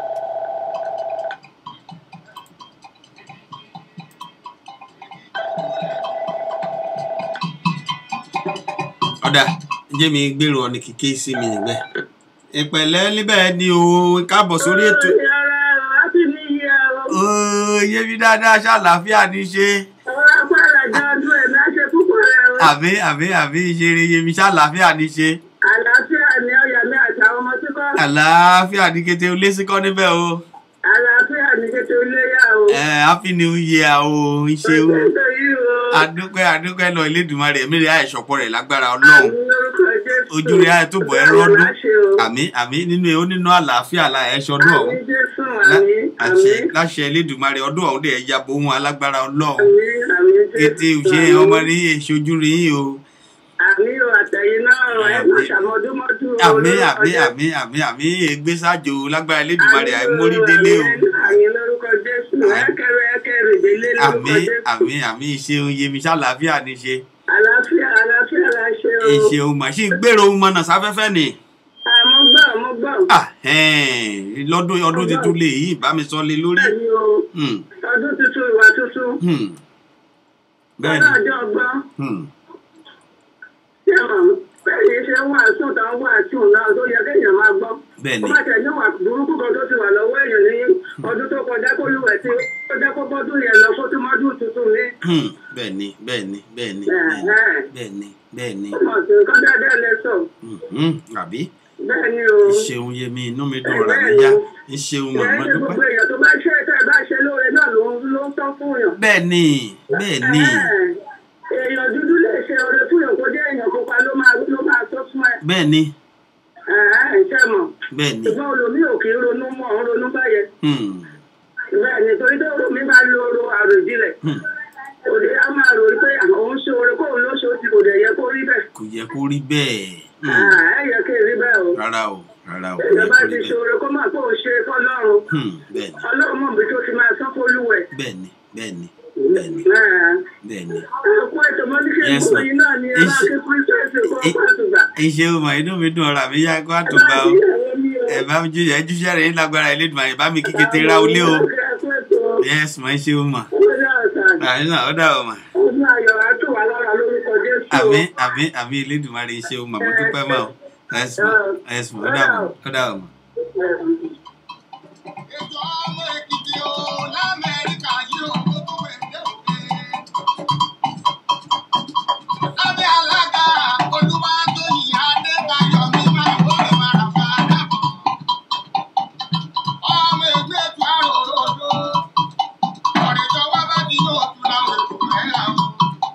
ọ̀dà jẹ́ mi gbèrò ọ̀nì kíké sí mi níbẹ̀. ìpẹ̀lẹ́ níbẹ̀ ni o káàbọ̀ sórí ètò. ooo yé mi dáadáa ṣàlàáfíà ní ṣe. àbí àbí àbí ìṣeré yé mi ṣàlàáfíà ní ṣe. Àlàáfíà ni ọ̀yà mi àtàwọn ọmọ tí kọ́. àlàáfíà ní kété olé síkọ́ níbẹ̀ o. Àlàáfíà ni kété iléyà o. ẹ happy new year o ṣe o. Ọjọ́ yìí o. adúpẹ́ adúpẹ́ lọ Elédùmarè ẹ̀mí rẹ̀ àìsọ̀pọ̀ rẹ̀ lágbára ọlọ́run. Àmì lórúkọ Jésù. ojú rẹ̀ àì tó bọ̀ ẹ́ rọ́dún. Láṣẹ o. àmì àmì nínú ẹ̀ ó nínú àlàáfíà la ẹ̀ ṣọdún ọ̀hún. Àmì Jésù, Lá- àmì, àṣẹ àmì, láṣẹ Elédùmarè ọdún ọ̀hún dẹ̀ ya bo ohun alágbára ọlọ́run. àmì, àmì Jésù. kété òṣè àmì. ọmọ rí èṣojú rí yín o. Àmì o, àtẹ̀yìn náà ẹ Àmì. má ṣàmọ́dúnmọ́dún o. àmì lórúkọ àmì Jésù. àmì àmì àmì ègbésájò lágbára Elédùmarè àìmórí délé o. Àmì lórúkọ Jésù. Ẹ̀kẹ́rẹ́ ẹ̀kẹ́rẹ́ délé àmì lórúkọ Jésù. àmì àmì ìṣeun yemi ṣàlàáfíà ní ṣe. Àlàáfíà àlàáfíà la ṣe o. ìṣeun màṣí gbèrò ohun mọ̀nà sáfẹ́fẹ́ ni. Àmọ́ gbọ́ àmọ́ gbọ́. Ah, ẹ̀ẹ́n, lọ́dún ọdún tuntun lè yí ìbámi sọ lé lórí. Bẹ́ẹ̀ni o. Hmm, Ọdún tuntun ìwà tuntun. hmm. bẹ́ẹ̀ Ọdún ni ọjọ́ ọgbọ́n. hmm, Ṣé mọ̀ bẹ́ẹ̀ ṣe ń wàásù tó ń wàásù náà tó yẹ kéèyàn máa gbọ́. bẹ́ẹ̀ Ó ni bá tẹ̀ ní wà burúkú kan tó ti wà lọ́wọ́ èèyàn ní ọdún tó kọjá kó lùwẹ̀ tí ó jẹ́ kó bọ́dún yẹn lọ kó tó mọ́dún tuntun ní. hmm, bẹ́ẹ̀ ni bẹ́ẹ̀ ni bẹ́ẹ̀ ni Ẹ̀hẹ́n. bẹ́ẹ̀ ni bẹ́ẹ̀ ni Ó mọ̀ sí nǹkan dáadáa lẹ sọ. hmm, hmm, àbí Bẹ́ẹ̀ ni o. ìṣeun yemi inú mi dùn ọ̀rọ̀ mi yá ìṣeun mọ̀ Bẹ́ẹ̀ mọ́ ni dúpẹ́. gbogbo èèyàn tó bá ṣe tẹ́ ẹ bá ṣe lóore náà ló ń ló ń tọ́ fún yàn. bẹ́ẹ̀ ni bẹ́ẹ̀ ni Ẹ̀hẹ́n. Èèyàn dúdú lè ṣe oore fún yàn kó jẹ́ èèyàn pupa ló máa ló máa tó fún ẹ. bẹ́ẹ̀ ni Ẹ̀hẹ́n, ṣé mọ̀? bẹ́ẹ̀ ni ṣùgbọ́n olómi ò kì í ronú mọ́ ń ronú báyẹn hmm, bẹ́ẹ̀ ni torí tó olómi bá lo oro àròjinlẹ̀ hmm. òde á máa rò pé òun ṣe oore kóun ló ṣe ó ti kò dẹ̀ yẹ kó rí bẹ́ẹ̀ kò yẹ kó rí bẹ́ẹ̀ hmm, Ah, ẹ yẹ kí n rí bẹ́ẹ̀ o rárá o rárá o kò èèyàn yẹ bá kó ti rí ṣe bẹ́ẹ̀ oore kó máa kó o ṣe fọlọ́run Hmm, bẹ́ẹ̀ ni ọlọ́run mọ̀ bí tó ti máa sán fólúwẹ̀ bẹ́ẹ̀ ni bẹ́ẹ̀ ni bẹ́ẹ̀ ni bẹ́ẹ̀ ni. ẹ̀kú ètò mọ́ ní kí n Yes, kó ma'am. yín náà ní ẹ máa Is- kí kírísítẹ́sì kó i- pàtùgbà. ìṣeun mọ̀ inú mi dùn ọ̀rọ̀ àmì yá kó àtúgbà o ẹ bá mi jíjẹ jíṣẹ́ rẹ̀ ní lágbára Elédùmarè bá mi kí kété ra olé o ẹ̀kú ètò yes mọ̀ ìṣeun mọ̀ ọjọ́ ọ̀sán àmì náà ó dà o mọ̀ ọdún ayọ̀ á tù wá lára lórúkọ Jésù o. àmì àmì àmì Elédùmarè ìṣeun mọ̀ mo dúpẹ́ mọ̀ o yes mọ̀ yes mọ̀ ó dà o mọ̀ ó dà o mọ̀. Ètò ọmọ Èkìtì o l'Amẹ́ríkà yìí o kó tó wẹ̀dẹ̀ òde. Lábẹ́ alága Olúwatóyìn Adébáyọ̀ mi máa wọlé mara fàdà. Ọmọ ẹgbẹ́ ètò àròròdó. Ọ̀rẹ́ tó wá bá di yóò tún la òkú rẹ̀ là o.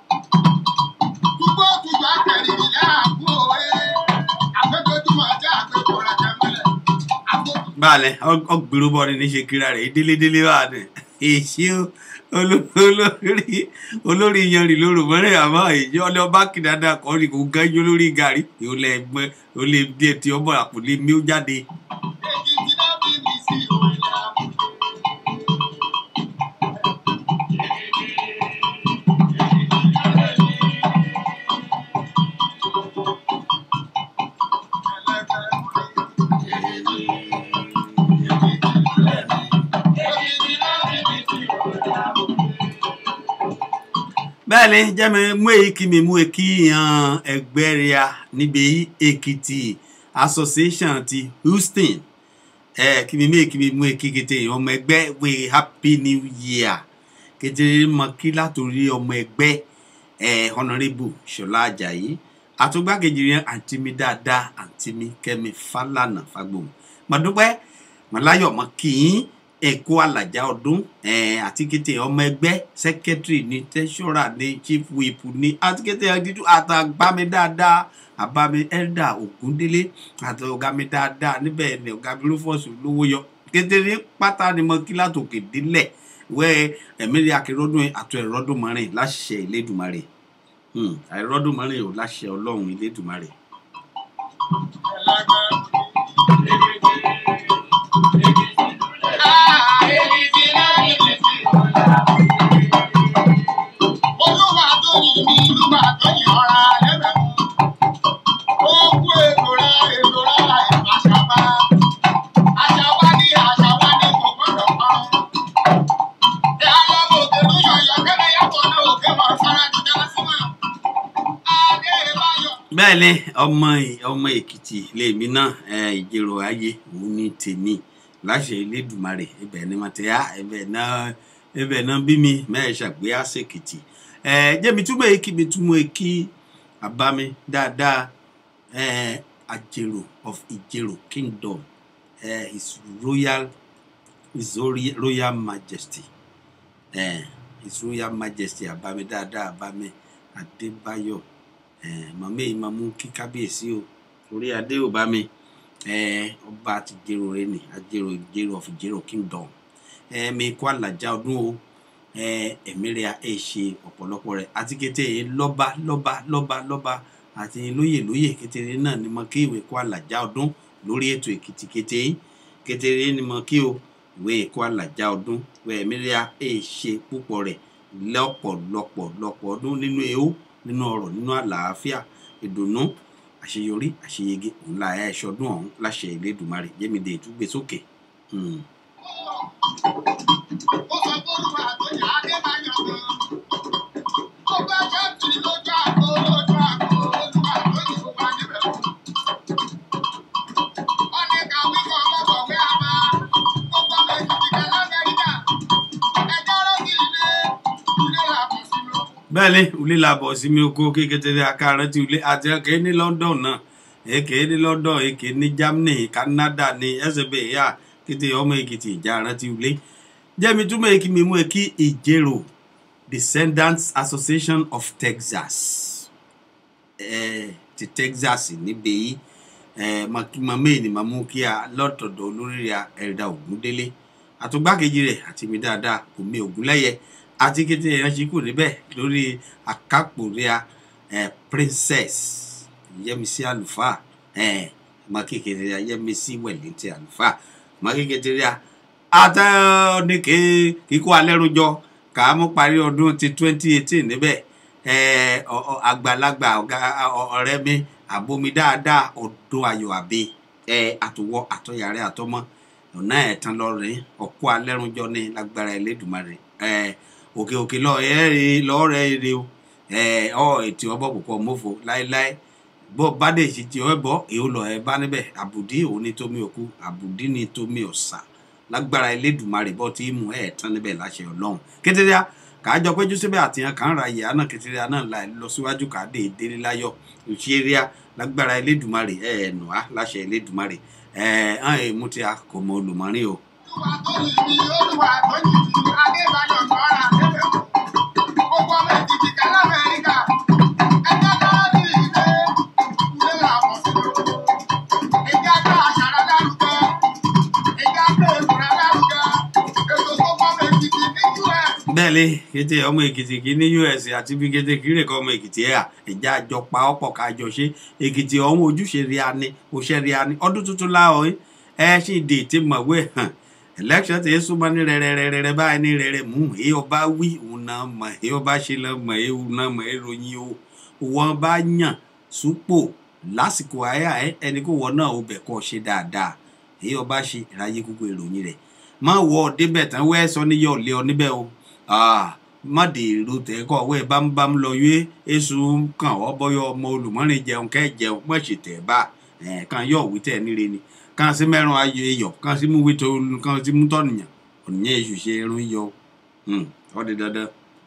Túbọ̀ tùjọ́ àtẹ̀rìrì láàbù òwe. Àgbẹ̀dọ́júmọ̀ ajá àgbẹ̀kọ̀ rẹ̀ tẹ̀mẹ́lẹ̀. Àgbẹ̀kọ̀ baálẹ̀ ọgbìrú bọ́ ni ní ṣe kíra rẹ̀ délédélé wà ní èsì olórí olórí yanrìn lóru mọ́rẹ́ àmọ́ èyí ọlẹ́ ọba kìdádà kọ́ ni kò gánjú lórí gàrí ìhòlẹ̀ ẹgbẹ́ olè díẹ̀ tí ọmọ àpòlé mi ó jáde. Èkìtì náà bí mi sí òwe láàbù. bẹ́ẹ̀ ni jẹ́mi mú èyí kí mi mú èkí yan ẹgbẹ́ rẹ̀ níbi Èkìtì association ti Houston ẹ kí mi mé kí mi mú ekí kété yìí ọmọ ẹgbẹ́ wé happy new year kété mọ kí látòrí ọmọ ẹgbẹ́ ẹ honourable ṣọlá ajayi àtúgbàkejì yẹn àǹtí mi dáadáa àǹtí mi kẹ́mi fálànà fagbóhùn mọ̀dúpẹ́ mọ̀láyọ̀ mọ̀ kì í ẹ̀kọ́ alàjá ọdún ẹ̀ àti kété ọmọ ẹgbẹ́ sẹ́kẹ́tìrì ní tẹ́sọ́rà ní chief whip ní àti kété ẹ̀dídú àtàgbàmí dáadáa àbámi ẹ̀dà ògúndélé àti ọ̀gá mi dáadáa níbẹ̀ ni ọ̀gá mi rufus lówó yọ kété ní pátá ni mo kí látòkè délẹ̀ wẹ́ ẹ̀mírí akérọ́dún àtọ̀ ẹ̀rọ́dún mọ́rin láṣẹ ìlédùmarè Hmm, àìrọ́dún mọ́rin ò láṣẹ ọlọ́run ìlédùmarè. Olúwa tó yìn mí, Olúwa tó yìn ọ̀ra lẹ́bẹ̀ mú. Ó kú ètò rẹ̀, ètò rẹ̀ àṣàbá. Àṣàbá ní àṣàbá ní kò gbọ́dọ̀ parun. Ẹ á lọ bò òkè ló yọ̀yọ̀ kẹ́lẹ́ yàtọ̀ náà òkè mọ̀ sára ti dá sí mọ̀. Adé Báyọ̀. bẹ́ẹ̀ ni ọmọ ọmọ èkìtì lèmi náà ẹ, ìjẹrò ayé òun ní tèmi láṣẹ ilédùmarè ibẹ̀ ni wọ́n ti á ibẹ̀ náà ibẹ̀ náà bí mi mẹ́ẹ̀ ṣàgbé àṣekìtì ẹ jẹ́mi túmọ̀ èkì mi túmọ̀ èkì àbámi dáadáa ẹ àjèrò of ìjẹrò kingdom ẹ his royal his ori- royal majesty ẹ his royal majesty àbámi dáadáa àbámi adébáyọ̀ màmá yìí máa mú kí kábíyèsí o orí adé ò bá mi eh, ọba àti jèrò rẹ ni àjèrò jèrò of jèrò kingdom eh, mi kó àlàjá ọdún o eh, ẹ̀mí rẹ̀ ẹ̀ ṣe ọ̀pọ̀lọpọ̀ rẹ̀ àti kété yìí lọ́ba lọ́ba lọ́ba lọ́ba àti lóyè lóyè kékeré náà ni mo kí ìwé kó àlàjá ọdún lórí ètò èkìtì kété yìí kékeré ni mo kí o ìwé kó àlàjá ọdún ìwé ẹ̀mí rẹ̀ ẹ̀ ṣe púpọ̀ rẹ̀ lọ́pọ̀lọpọ̀ lọ́pọ̀ ọdún nínú ewu nínú ọrọ̀ nínú àlàáfíà ìdùnnú àṣeyọrí àṣeyege òun la ẹ̀ ṣọdún ọ̀hún láṣẹ ìlédùmarè jẹ́mídé ìtúgbé sókè. Hmm. Ó sọ pé Olúwa tó yìn Adé Báyọ̀ gan. Ó bá jẹ́ tì lójú àgbo lójú àgbo Olúwa tó yìn kó wá níbẹ̀ mú. Ó ní ká wí kọ́ ọmọkọ̀wé àbá. Gbogbo ọmọ Èkìtì kan l'Amẹ́ríkà. Ẹjọ́ rọ́gì ilé. Ilé làbọ̀ sínú. bẹ́ẹ̀ ni ulé la bọ̀ sí mi oko kékeré akáàrẹ́ ti ulé àti ẹ̀kẹ́ ní london náà èké ní london èké ní germany canada ní ẹsẹ̀bẹ̀ ìyá kété ọmọ èkìtì ìjà rántí ulé jẹ́mi túmọ̀ èkì mi mú èkì ìjérò descendants association of texas eh, ti texas níbẹ̀ yìí eh, màmá ènì màmú kí a lọ́tọ̀dọ̀ olórí rẹ̀ ẹ̀dá ògúndélé àtúgbàkejì rẹ̀ àti mi dáadáa omi ògúnlẹ́yẹ àti kété èèyàn ṣe kù níbẹ̀ lórí àkápòríà eh, princess yẹmísí àlùfáà eh, ọmọ kékeré rẹ̀ yẹmísí wẹ̀lẹ́ntì àlùfáà ọmọ kékeré rẹ̀ àtẹnìké kíkó alẹ́rújọ kàámú parí ọdún ti twenty eighteen níbẹ̀ eh, ọ- ọ- àgbàlagbà ọ̀gá- ọ- ọ̀rẹ́ mi àbomi dáadáa ọdún ayọ̀ àbí eh, àtọwọ́ àtọyàrá àtọmọ ọ̀nà ẹ̀tàn lọ́rẹ̀ ọ̀kọ́ alẹ́rúnjọ ní lágbára ẹlẹ́dùnmarè ẹ̀ òkè òkè lọ ẹ̀ rí lọ́ọ̀rẹ́ èrè o ẹ̀ ọ̀ ètò ọbọ̀ púpọ̀ mọ́fò láéláé bó bá dé sí ti ọ bọ́ èó lọ ẹ bá níbẹ̀ àbùdí òun ní tómi òkú àbùdí ní tómi ọ̀sà lágbára ẹlẹ́dùnmarè bọ́ tí mú ẹ̀ tán níbẹ̀ láṣẹ ọlọ́run kétéríà kàájọ péjú síbẹ̀ àtìyàn kan ra ìyá náà kétéríà náà la lọ síwájú kàdé délé láyọ̀ òṣèré lágbára ẹlẹ́dùnmarè ẹ̀ ẹ̀ nù á láṣẹ ẹlẹ́dùnmarè ẹ̀ ẹ̀ ẹ̀ mú ti a kò mọ olùmọ̀rin o. Olúwa tó yìn mí, Olúwa tó yìn mí, Adé Báyọ̀ gan ra níbẹ̀ mú. Gbogbo ọmọ Èkìtì kan l'Amẹ́ríkà. Ẹjọ́ lọ́rọ́gì ilé. Ilé làbọ̀ sínú. Ìjà gbé àṣàrà lárugẹ. Ìjà gbé èkùrẹ́ lárugẹ. Ètò tó kọ́ ọmọ Èkìtì ní US. bẹ́ẹ̀ ni kété ọmọ èkìtì kì í ní us àti bí kété kiri kan ọmọ èkìtì ẹ̀ à ẹ̀já àjọ pa ọ̀pọ̀ kájọ ṣe èkìtì ọ̀hún ojúṣe rí ani òṣè rí ani ọdún tuntun láwọn yìí ẹ ṣì dé tí mọ̀wé hàn election ti súnmọ́ ní rẹ̀rẹ̀rẹ̀rẹ̀ báyìí ní rẹ̀rẹ̀ mú èyí ọba wí òun náà mọ̀ èyí ọba ṣe lọ mọ̀ èyí òun náà mọ̀ èyí ròyìn o wọn bá yàn súpò lásìkò àyà ẹ ẹni kó wọn náà ó bẹ̀ kọ́ ṣe dáadáa èyí ọba ṣe ìráyé gbogbo ìròyìn rẹ̀ má wọ ọ débẹ̀ tán wẹ́ sọ níyọ̀ lé ọ níbẹ̀ o Ah, má dé èrò tẹ́kọ̀ wẹ́ bámúbámú lọ yé èso kàn ọ́ bọ́yọ̀ ọmọ olùmọ́rin jẹun kẹ́ jẹun mọ̀ ṣe tẹ̀ bá ẹ̀ kan yọ̀ wí tẹ̀ níre ni kan sí mẹ́rùn ayọ̀ eyọ̀ kan sí mú wíto kan sí mú tọ́nìyàn ònìyàn èṣù ṣe irun yọ Hmm, ó di dandan.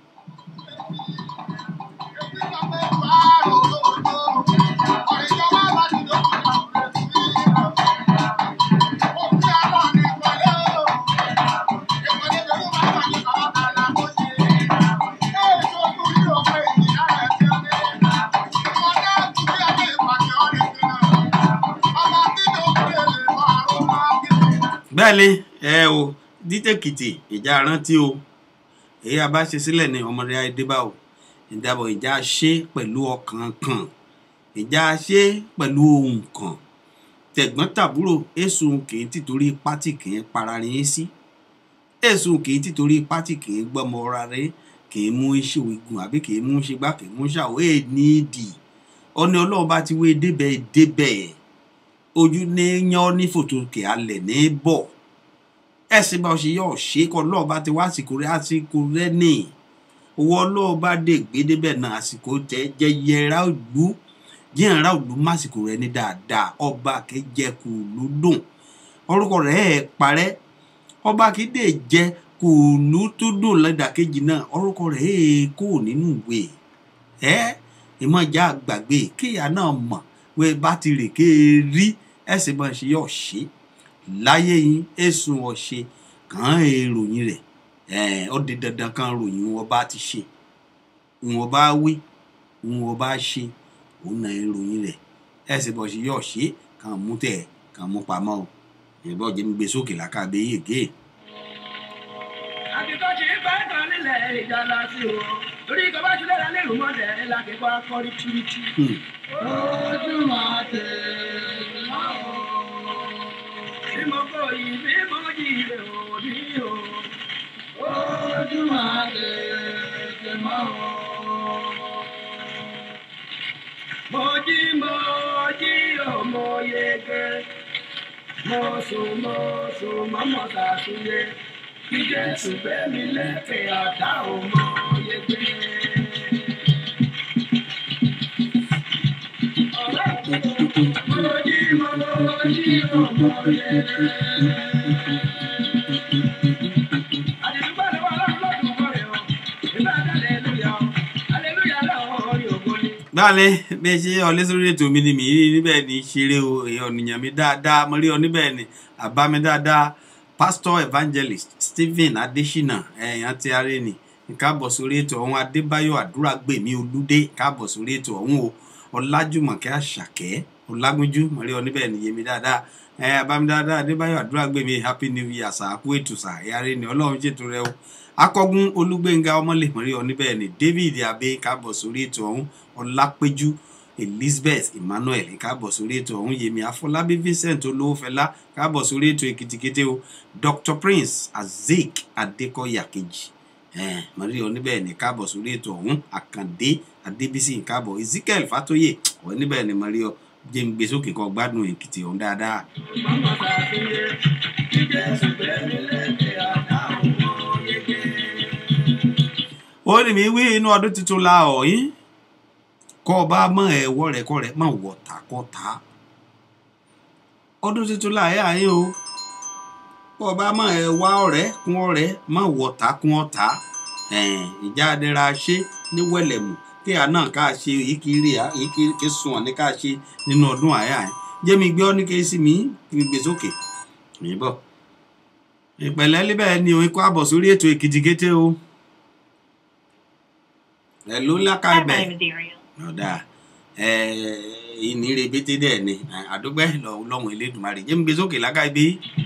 bẹ́ẹ̀ ni ẹ o dítẹ̀kìtì ìjà rántí o èyí a bá ṣe sílẹ̀ ní ọmọdé adébá o ìdábọ̀ ìjà ṣe pẹ̀lú ọkàn kan ìjà ṣe pẹ̀lú ohun kan tẹ̀gbọ́n tàbúrò èsùn kì í tìtorí pátì kì í para yín sí èsùn kì í tìtorí pátì kì í gbọ́mọ ọ̀ra rẹ kì í mú iṣẹ́ ogun àbí kì í mú ṣe gbá kì í mú ṣàwọ́ èè ní ìdì ọ̀nà ọlọ́run bá ti wé débẹ̀ débẹ̀ ojú ní yan ní fòtò kì á lẹ̀ ní bọ̀ ẹ̀sìn bá ṣe yọ̀ ṣe kọ́ ọlọ́run bá ti wá àsìkò rẹ àsìkò rẹ ní owó ọlọ́run bá dé gbé débẹ̀ náà àsìkò tẹ jẹyẹ ra òlú jíyàn ra òlú másìkò rẹ ní dáadáa ọba kẹjẹ kù ló dùn orúkọ rẹ ẹ parẹ́ ọba kéde jẹ kù ló tó dùn lẹ́dàkejì náà orúkọ rẹ ẹ kó nínú ìwé ẹ ìmọ̀já gbàgbé kéèyàn náà mọ̀ wẹ́ bá ti rè ké rí ẹ̀sìn bá ṣe yọ̀ ṣe láyé yín èsùn ọ̀ṣẹ́ kàn án èròyìn rẹ̀ ẹ̀ ó di dandan kan ròyìn wọn bá ti ṣe wọn bá wí wọn bá ṣe òun náà èròyìn rẹ̀ ẹ̀sìn bá ṣe yọ̀ ṣe kàn mú tẹ̀ kàn mú pamọ́ o ìbọn jẹ́ mi gbé sókè lákàbẹ́ yèké. àtìkọ́sí bá kan nílẹ̀ ìjà láti o torí kọ́ bá ti lọ́la lẹ́rù mọ́lẹ̀ lákẹ́kọ̀ọ́ akọ́rí tìrìtì. ojú máa tẹ̀ máa wọ̀ bí mo kọ́ yìí bí mo yí rẹ̀ ò ní o. ojú máa tẹ̀ máa wọ̀. mo jí mo jí o mo yege mo sùn mo sùn mọ́mọ́ sàṣúyẹ kí jésù gbé mi lẹ́kẹ̀ẹ́ ọ̀tá ò mọ yege. báàlẹ̀ bẹ́ẹ̀ ṣe ọlẹ́ sórí ètò mi ni mi rí níbẹ̀ ní ṣeré o èèyàn ènìyàn mi dáadáa mo rí ọ níbẹ̀ ni àbá mi dáadáa pastor evangelist stephen adesina ẹ̀yàn ti aré ni káàbọ̀ sórí ètò ọ̀hún adébáyọ̀ àdúràgbèmí olúdé káàbọ̀ sórí ètò ọ̀hún o ọlájùmọ̀kẹ́ àṣàkẹ́ ọlágúnjú mo rí ọ níbẹ̀ ni yémi dáadáa ẹ abami dáadáa adébáyọ̀ àdúràgbèmí happy new year sàákú ètò sà ẹ̀yàrá ni ọlọ́run ṣètò rẹ o akọgun olúgbẹ̀ngà ọmọlẹ̀ mo rí ọ níbẹ̀ ni david abe káàbọ̀ sórí ètò ọ̀hún ọlápẹ́jú elizabeth emmanuel káàbọ̀ sórí ètò ọ̀hún yèmí afọlábí vincent olówófẹlá káàbọ̀ sórí ètò èkìtìkété o dr prince azeek adékọ̀yà kejì mọ̀rí oníbẹ̀ ní káàbọ̀ sórí ètò ọ̀hún àkàndé adébísí káàbọ̀ ezekiel fatoye ọ̀ níbẹ̀ ní mọ̀rí ọ jẹ́ ń gbé sókè kọ́ gbádùn èkìtì ọ̀hún dáadáa. mọ́mọ́ sàṣúyẹ kí jésù gbé mi lẹ́kẹ̀ẹ́ ọ̀tá ò mọ yege. ó ní mi wí inú ọdún tuntun la ọ̀ yín kọ́ ọ bá mọ ẹ̀wọ́ rẹ̀ kọ́ rẹ̀ mọ̀ wọ̀ tàkọ́ta ọdún tuntun la ẹ̀ àyín o kọ́ ọ bá mọ ẹ̀wá ọ̀rẹ́ kún ọ̀rẹ́ mọ̀ wọ̀ tà kún ọ̀tá ìjà adẹ́ra ṣe ní wẹ̀lẹ̀mù kí àná ká ṣe èyí kì í rí èyí kì í sùn ọ̀ ní ká ṣe nínú ọdún àyà yẹn jẹ́mi gbé ọ́ ní kí sí mi kí n gbé sókè yìnbọn ìpẹ̀lẹ́ líbẹ̀ ni òun kó àbọ̀ sórí ètò èkìtì kété o ẹ̀ ló lákà ibẹ̀ ọ̀dà ìní rebete dẹ̀ ni àdúgbẹ́ lọ́wọ́ elédùnmarè jẹ́ mi gbé sókè lákà ibi.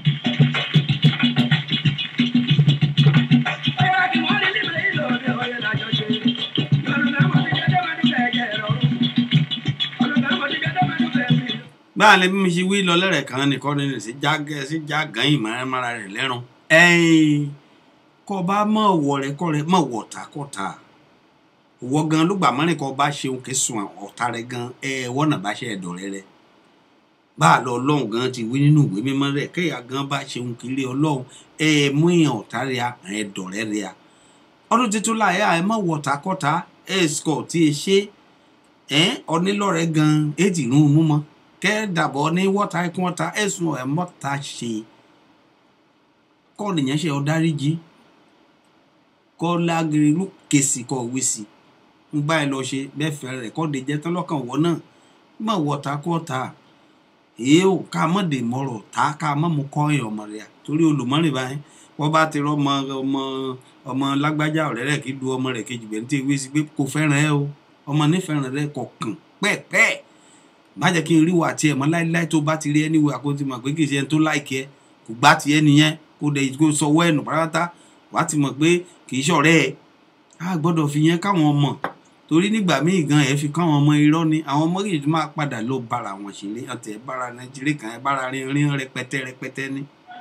báà lè bí mi ṣe wí lọ lẹ́rẹ̀ kan nìkan nínú sí jágẹ́ sí jágán ìmọ̀ràn rẹ̀ lẹ́rùn ẹ̀yìn kọ́ bá mọ̀ wọ̀ rẹ̀ kọ́ rẹ̀ mọ̀ wọ̀ tàkọ́ta wọ gan ló gbà mọ́rin kọ́ bá ṣeun kí sun ọ̀tá rẹ gan ẹ wọ́nà bá ṣe ẹ̀dọ̀ rẹ rẹ bá a lọ ọlọ́run gan ti wí nínú ìwé mímọ́ rẹ kéèyàn gan bá ṣeun kiri ọlọ́run ẹ mú ìyàn ọ̀tá rẹ ẹ̀dọ̀ rẹ rẹ ọdún tuntun láyé ẹ má wọ takọ́ta ẹ sọ tí ẹ ṣe ẹ onílọ́rẹ̀ gan ẹ ti rún un mú mọ́ kẹ́ dàbọ̀ ní wọ́ta ikú ọ̀ta ẹ̀sùn ẹ̀ mọ́ta ṣe kọ́ nìyẹn ṣe ọ̀dáríjì kọ́ lágiri ló kèsì kọ́ wí sí ń bá ẹ lọ ṣe bẹ́ẹ̀ fẹ́ rẹ̀ kọ́ de jẹ́ tán lọ́kàn wọ́ náà má wọ́ta kú ọ̀ta èyí ò ká mọ̀ dè mọ̀rọ̀ tá ká mọ̀ mú kọ́ ẹ̀ ọmọ rẹ̀ torí olùmọ̀rìn báyìí wọ́n bá ti rọ́ ọmọ ọmọ ọmọ lágbájá ọ̀rẹ́ rẹ̀ kí du ọmọ rẹ̀ kejì bẹ̀ ní tí ewé sí pé kò fẹ́ràn ẹ o ọmọ nífẹ̀ràn rẹ kọ̀ọ̀kan pẹ́ẹ́pẹ́ẹ́ má jẹ́ kí n rí wà tiẹ̀ mọ́ láíláí tó bá ti rí ẹni wo àkóńtì mọ̀ pé kì í ṣe ẹni tó láìkí ẹ kò gbá tiẹ̀ nìyẹn kó dẹ̀ kó sọwọ́ ẹ̀nù pátá wàá ti mọ̀ pé kì í ṣọ̀rẹ́ ẹ̀ á gbọ́dọ̀ fi yẹn káwọn ọmọ torí nígbà míì gan ẹ̀ fi káwọn ọmọ irọ́ ni àwọn ọmọ yìí tó máa padà lọ bára wọn ṣeré ọ̀tẹ̀ ẹ̀ bára nàìjíríà kan ẹ̀ bára rin rin rẹpẹtẹ rẹpẹtẹ ni.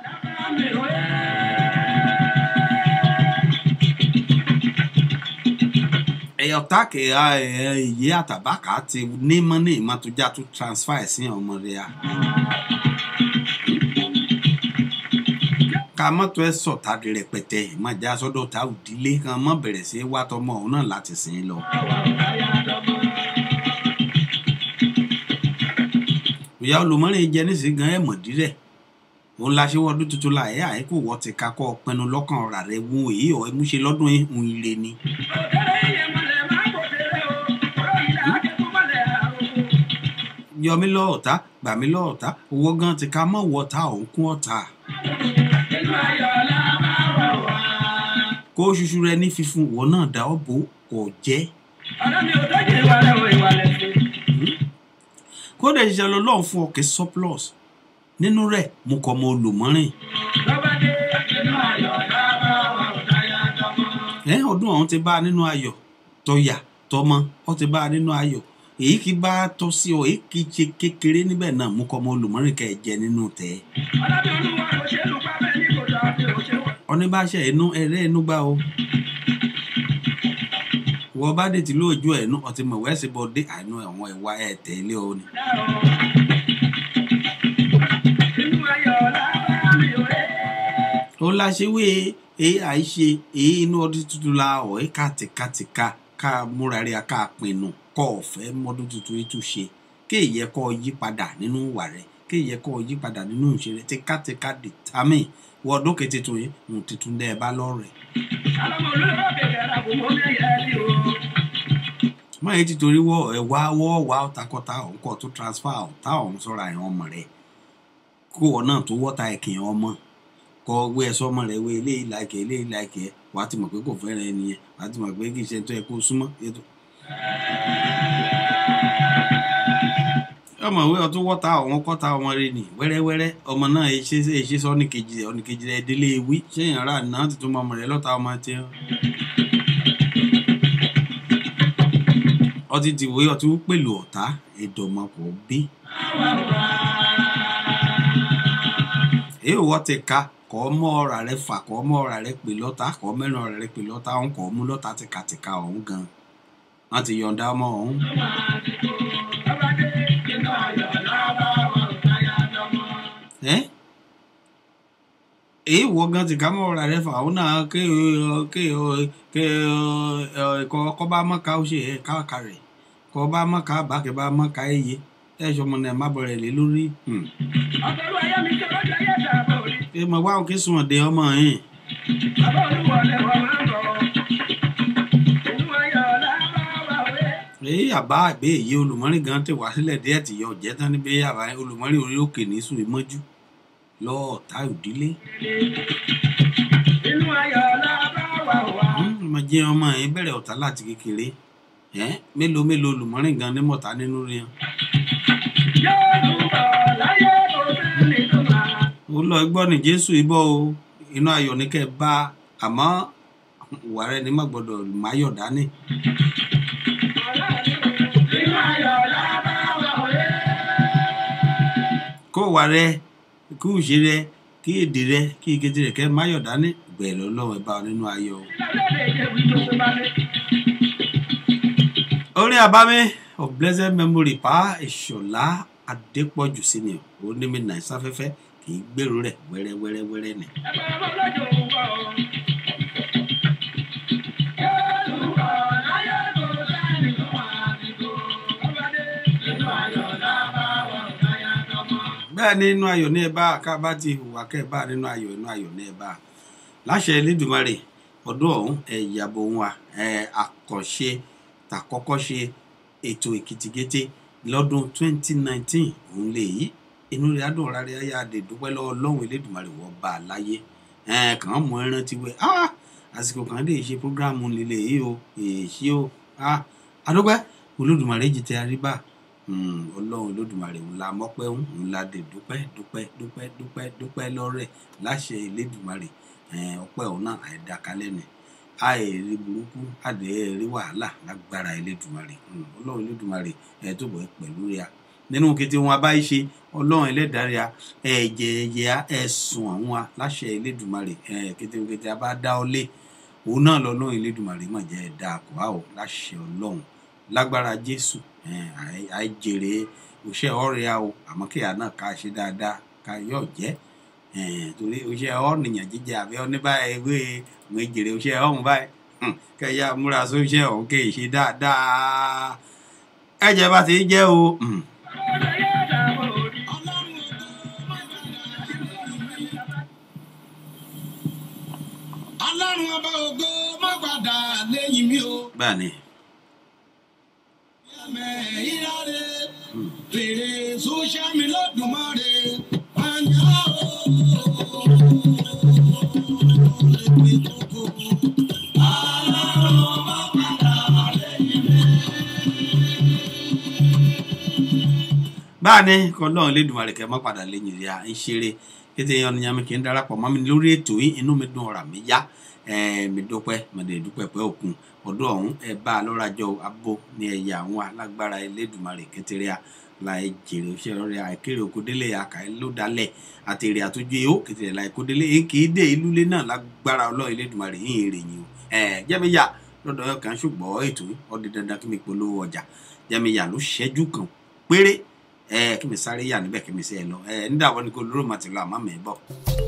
ẹyọ táàkì èyí àtàbákà ti ní mọ́nì ìmọ̀tòjá tó transfer ẹ̀ sí ọmọ rẹ̀ a. ká mọ́tò ẹ sọ̀tà di rẹpẹtẹ ìmọ̀já sọ́dọ̀ ta òdílé kan mọ́ bẹ̀rẹ̀ sí wá tọmọ òun náà láti sìn lọ. ìyá olùmọ́rin jẹ nísìnyí gan ẹ̀ mọ̀dí rẹ̀ òun la ṣe wọ́dún tuntun la ẹ̀ àìkú wọ́ ti kakọ́ pinnu lọ́kàn ọ̀rà rẹ̀ wú èyí ọ̀ ẹ̀ mú ṣe lọ́dún ìhun ire ni. yọmí lọ ọ̀tá gbàmí lọ ọ̀tá owó gan ti ka mọ́ wọ ọ̀tá òun kún ọ̀tá. kó ṣuṣu rẹ ní fífún ìwọ náà dá ọ bò kò jẹ́. kódà ìṣiṣẹ́ lọ́lọ́run fún ọkẹ́ surplus nínú rẹ̀ mo kọ́ ọmọ olùmọ́rìn. ẹ ọdún ọ̀hún ti bá a nínú ayọ̀ tọ̀yà tọmọ ọ ti bá a nínú ayọ̀ èyí kì í bá a tọ́ sí ọ èyí kì í ṣe kékeré níbẹ̀ náà mú kọ́ ọmọ olùmọ́rìn kẹ́ ẹ jẹ nínú tẹ́ ẹ. oníbàṣẹ inú ẹrẹ inú gbá o wọ́n bá dé tí lóòjú ẹ̀ nú ọtí mọ̀ wẹ́sì bọ́ dé àánú ẹ̀wọ̀n ẹ̀wà ẹ̀ tẹ̀lé o ni. ó láṣẹwé èyí àìṣe èyí inú ọdún tuntun la ọ̀ ẹ́ kàtìkàtìkà ká múra rí a ká pinnu kọ́ ọ̀fẹ́ mọ́dún tuntun yìí tún ṣe kéèyẹ kọ́ yí padà nínú ìwà rẹ̀ kéèyẹ kọ́ yí padà nínú ìṣe rẹ̀ tìkàtìkà dìtámì wọ ọdún kejì tuntun yìí ń tuntun dẹ́ ẹ bá lọ́rẹ̀. mọ èyí ti torí wọ ẹ wá wọ wá ọtakọta ọ̀hún kọ́ tó transfer ọ̀tá ọ̀hún sọ́ra ẹ̀ ọmọ rẹ̀ kó ọ náà tó wọ́ta ẹ̀kìn ọmọ kọ wé ẹ sọmọ rẹ wé eléyìí láìkẹ eléyìí láìkẹ wà á ti mọ̀ pé kò fẹ́ràn ẹni yẹn wà á ti mọ̀ pé kì í ṣe tó yẹ kó súnmọ́ ètò. ọmọ ìwé ọtún wọ́ta ọ̀wọ́n kọ́ta ọmọ rẹ nì wẹ́rẹ́wẹ́rẹ́ ọmọ náà ṣe ṣe ṣe sọ ọ́nìkejì rẹ ọ́nìkejì rẹ délé ewì ṣé èèyàn rà náà ti tún mọ ọmọ rẹ lọ́ta ọmọ tiẹ̀. ọtí ti wé ọtí pẹ̀lú ọ̀tá ìdọ̀mọ̀pọ̀ bí. èyí wọ́n ti ka kọ́ mọ́ ọ̀rà rẹ fà kọ́ mọ́ ọ̀rà rẹ pè lọ́ta kọ́ mẹ́rin ọ̀rà rẹ pè lọ́ta ọ̀hún kọ́ mú lọ́ta tìkàtìkà ọ̀hún gan wọ́n ti yọ̀ǹda ọmọ ọ̀hún. ẹ́ èyí wọ gan ti ká mọ́ ọ̀rà rẹ fà ọ̀hún náà ké ké ké kọ́ kọ́ bá mọ́ ká ó ṣe ẹ̀ káàkà rẹ̀ kọ́ bá mọ́ ká bákẹ́ bá mọ́ ká ẹ̀yẹ ẹ̀ ṣọmọ náà má bọ̀rẹ̀ lé lórí. ẹ mọ̀ wá òkè sùn ọ̀dẹ ọmọ yẹn. èyí àbá àgbé èyí olùmọ́rin gan ti wá sílẹ̀ díẹ̀ tí yọ jẹ́ tán níbi àbá olùmọ́rin orí òkè ní sùn mọ́jú lọ́ọ̀tá òdílé. ọmọ jẹ́ ọmọ yẹn bẹ̀rẹ̀ ọ̀tá láti kékeré mélòó mélòó olùmọ́rin gan ní mọ̀tá nínú rẹ̀ ó lọ gbọ́ ní jésù ibọ̀ o inú ayọ̀ ní kẹ́ ẹ bá àmọ́ ìwà rẹ ní má gbọ́dọ̀ máyọ̀ dání. kó wà rẹ kí ìṣe rẹ kí èdè rẹ kí ìkejì rẹ kẹ́ máyọ̀ dání gbẹ̀rẹ̀ ọlọ́run ẹ bá ọ nínú ayọ̀ o. orin àbámi of blessed memory pa ìṣọ̀lá adépọ̀jù sí ni ó ní mi náà sáfẹ́fẹ́ kì í gbèrú rẹ̀ wẹ́rẹ́wẹ́rẹ́wẹ́rẹ́ ni. bẹ́ẹ̀ ni inú ayọ̀ ní ẹ bá ká bá ti hùwà kẹ́ ẹ bá nínú ayọ̀ inú ayọ̀ ní ẹ bá láṣẹ elédùnmarè ọdún ọ̀hún ẹ yàbọ̀ ohun wa ẹ àkànṣe tàkọ́kọ́ ṣe ètò èkìtìkété lọ́dún 2019 òun lè yí inú rẹ̀ adùn ọ̀rá rẹ̀ ayé adè dúpẹ́ lọ́wọ́ ọlọ́run elédùnmarè wọ́n bá a láyé ẹ kàn án mọ ẹran ti wẹ̀ ah àsìkò kan dé ṣe prógráàmù lílé yìí o èyí o ah adúpẹ́ olódùmarè jì tẹ àríbá ọlọ́run olódùmarè ńlá mọ́pẹ́ ńlá dè dúpẹ́ dúpẹ́ dúpẹ́ dúpẹ́ dúpẹ́ lọ́rẹ̀ láṣẹ elédùmarè ọpẹ́ ọ̀hún náà àìdákalẹ̀ ni àìrí burúkú àdéhìrí wàhálà lágbára elédùmarè ọlọ́run elédùmarè ẹ̀ tó bọ̀ pẹ̀lú rẹ̀ nínú kété wọn abáyé ṣe ọlọ́run ẹlẹ́dàá ẹ̀jẹ̀ ẹ̀yẹ ẹ̀sùn àwọn wa láṣẹ elédùmarè kété kété abá dá ọ lé òun náà lọ́lọ́run elédùmarè mọ̀ jẹ́ ẹ̀dá àkùrá ò láṣẹ ọlọ́run lágbára jésù àìjèrè òṣè ọ̀rẹ́ a o àmọ́ kéèyàn náà ká ṣe dáadáa ká yọ̀ jẹ́ torí òṣè ọ̀nìyàn jíjẹ àbí oníbà ewé ìwé jèrè òṣè ọ̀hún báyìí kẹyà múra sóṣè ọ̀hún kéè ṣe dáadáa ẹ̀jẹ̀ bá ti jẹ́ o. ọlọ́run ọba ògo má padà lẹ́yìn mi o. bẹ́ẹ̀ ni ẹ̀mẹ̀ ìyáre fèrè sọ́ṣà mi lọ́dùnmọ́re pàǹyà o. ọlọ́run má padà lẹ́yìn mi. báà ní kọlọ́run lédùmarè kẹ́ mọ́ padà lẹ́yìn rí a ń ṣeré kété yan ni yàmi kì í darapọ̀ mọ́ mi lórí ètò yìí inú mi dùn ọ̀rà mi yá mi dúpẹ́ mo dé dúpẹ́ pẹ́ òkun ọdún ọ̀hún ẹ bá a lọ́rajọ abo ní ẹ̀yà àwọn alágbára elédùmarè kékeré a láì jèrè òṣè rẹ àìkéré òkúdélé àkàí ló dalẹ̀ àtẹ̀rẹ̀ àtúnjú èhó kékeré láì kódélé èké dé ìlú lé náà lágbára ọlọ́run elédùmarè yìí ń rèyìn o jẹ́míyà lọ́dọ̀ kan ṣùgbọ́n ètò ọdún dandan kí mi polówó ọjà jẹ́míyà ló ṣẹ́jú kan péré ẹ kí mi sáré yà níbẹ̀ kí mi sí ẹ lọ ẹ nídàwọ́ ni kò lóró màtí lọ àmọ́ mi bọ̀.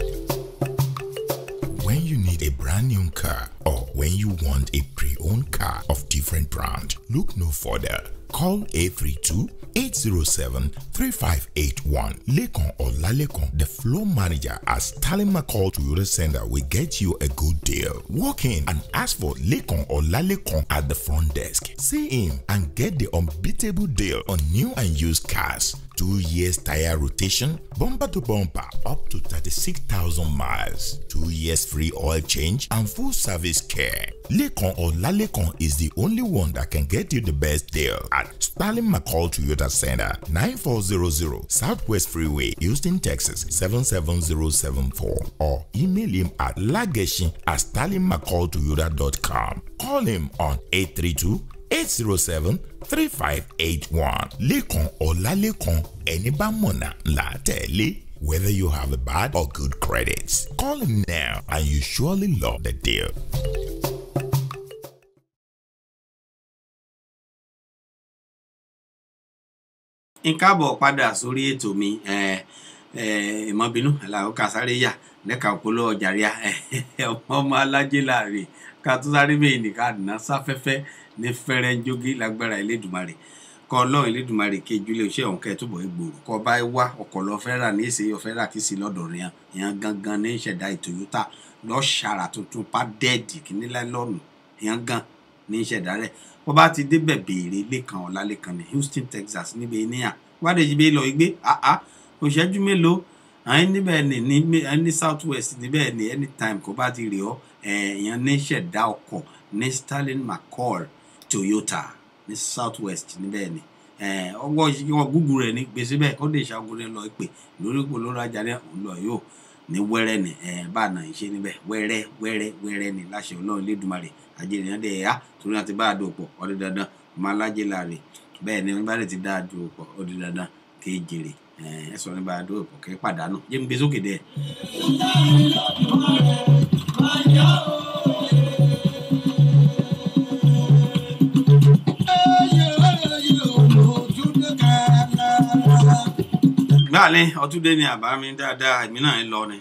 When you need a brand new car or when you want a pre-owned car of different brand, look no further. Call 832 807 3581. Lekon or Lalekon, the floor manager at Stalin McCall Toyota Center will get you a good deal. Walk in and ask for Lekon or Lalekon at the front desk. See him and get the unbeatable deal on new and used cars. Two years tire rotation, bumper to bumper, up to 36,000 miles. Two years free oil change and full service care. Lekon or Lalekon is the only one that can get you the best deal at Stalin McCall Toyota Center, 9400 Southwest Freeway, Houston, Texas, 77074. Or email him at lageshin at stalinmccalltoyota.com. Call him on 832 807 3581. Lekan Olalekan ẹni bá mọ̀nà là á tẹ̀lé. Whether you have a bad or good credits, call him now and you surely love the deal. n káàbọ̀ padà sórí ètò mi ìmọ̀bínú aláwọ̀ ká sáré yà lẹ́ka òpólò ọjà ríà ọmọ alájẹ́ láàrin ká tó sáré bẹ́ẹ̀ nìkan àdùnná sáfẹ́fẹ́ ní fẹ́rẹ́ ń jógí lágbára elédùnmarè kọ́ ọlọ́run elédùnmarè kejì ilé iṣẹ́ òun kẹ́ẹ̀túbọ̀ ìgbòrò kọ́ bá wá ọkọ̀ lọ fẹ́ rà ní èsè ọ̀fẹ́ rà kí sí lọ́dọ̀ rẹ̀ yẹn gangan ní ìṣẹ̀dá Toyota lọ́ọ́ ṣàrà tuntun pádẹ́ẹ̀dì kìíní láìlọ́ọ̀nù yẹn gan ní ìṣẹ̀dá rẹ̀ wọ́n bá ti débẹ̀ béèrè lẹ́kan ọ̀làlẹ́kan ní Houston Texas níbi níyà wádìí jí bẹ́ẹ̀ lọ gbé àá òṣẹ́jú mélòó àwọn níbẹ̀ ní ní South West níbẹ̀ ní anytime kó bá ti rí ọ èèyàn ní ìṣẹ̀dá ọkọ̀ ní Sterling McCall Toyota ní South West níbẹ̀ ni ọwọ́ ìṣèjọba gúgú rẹ̀ ní gbèsè bẹ́ẹ̀ kó lè ṣàgùn rẹ̀ lọ pè lórí ipò lórí ajá rẹ̀ òun lọ yóò ní wẹ́rẹ́ ni bá a nà ń ṣe níbẹ̀ wẹ́rẹ́ wẹ́rẹ́ wẹ́rẹ́ ni láṣẹ ọlọ́run lẹ́dùnmarè àjẹrìn náà dẹ̀ yá torí àti bá a dò pọ̀ ọdún dandan ọmọ alájẹ láàrin bẹ́ẹ̀ ni nígbà tí dáa dò pọ̀ ọdún dandan kì í jèrè ẹ sọ nípa dò pọ̀ kì í pàdánù jẹ́ mi gbé sókè dẹ̀. gbàlẹ́ ọtúndé ni àbá mi dáadáa èmi náà ń lọ ni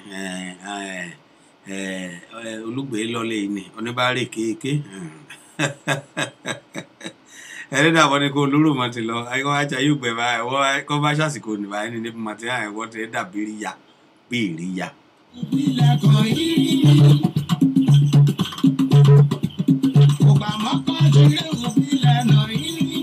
olùgbé lọlé ni oníbàárẹ̀ kéèké ẹlẹ́dàá wọn ni kó lóró mọ́ ti lọ ẹ̀kọ́ wá jà yóò gbẹ báyìí wọ́n kọ́ bá ṣàsìkò nìbà ẹni níbi mọ̀ tí àwọn ẹ̀wọ́ ti dàbí rí ya bí rí ya. ìpìlẹ̀ kan yìí. Ògbà mọ́kàn ṣeré òbílẹ̀ náà yìí.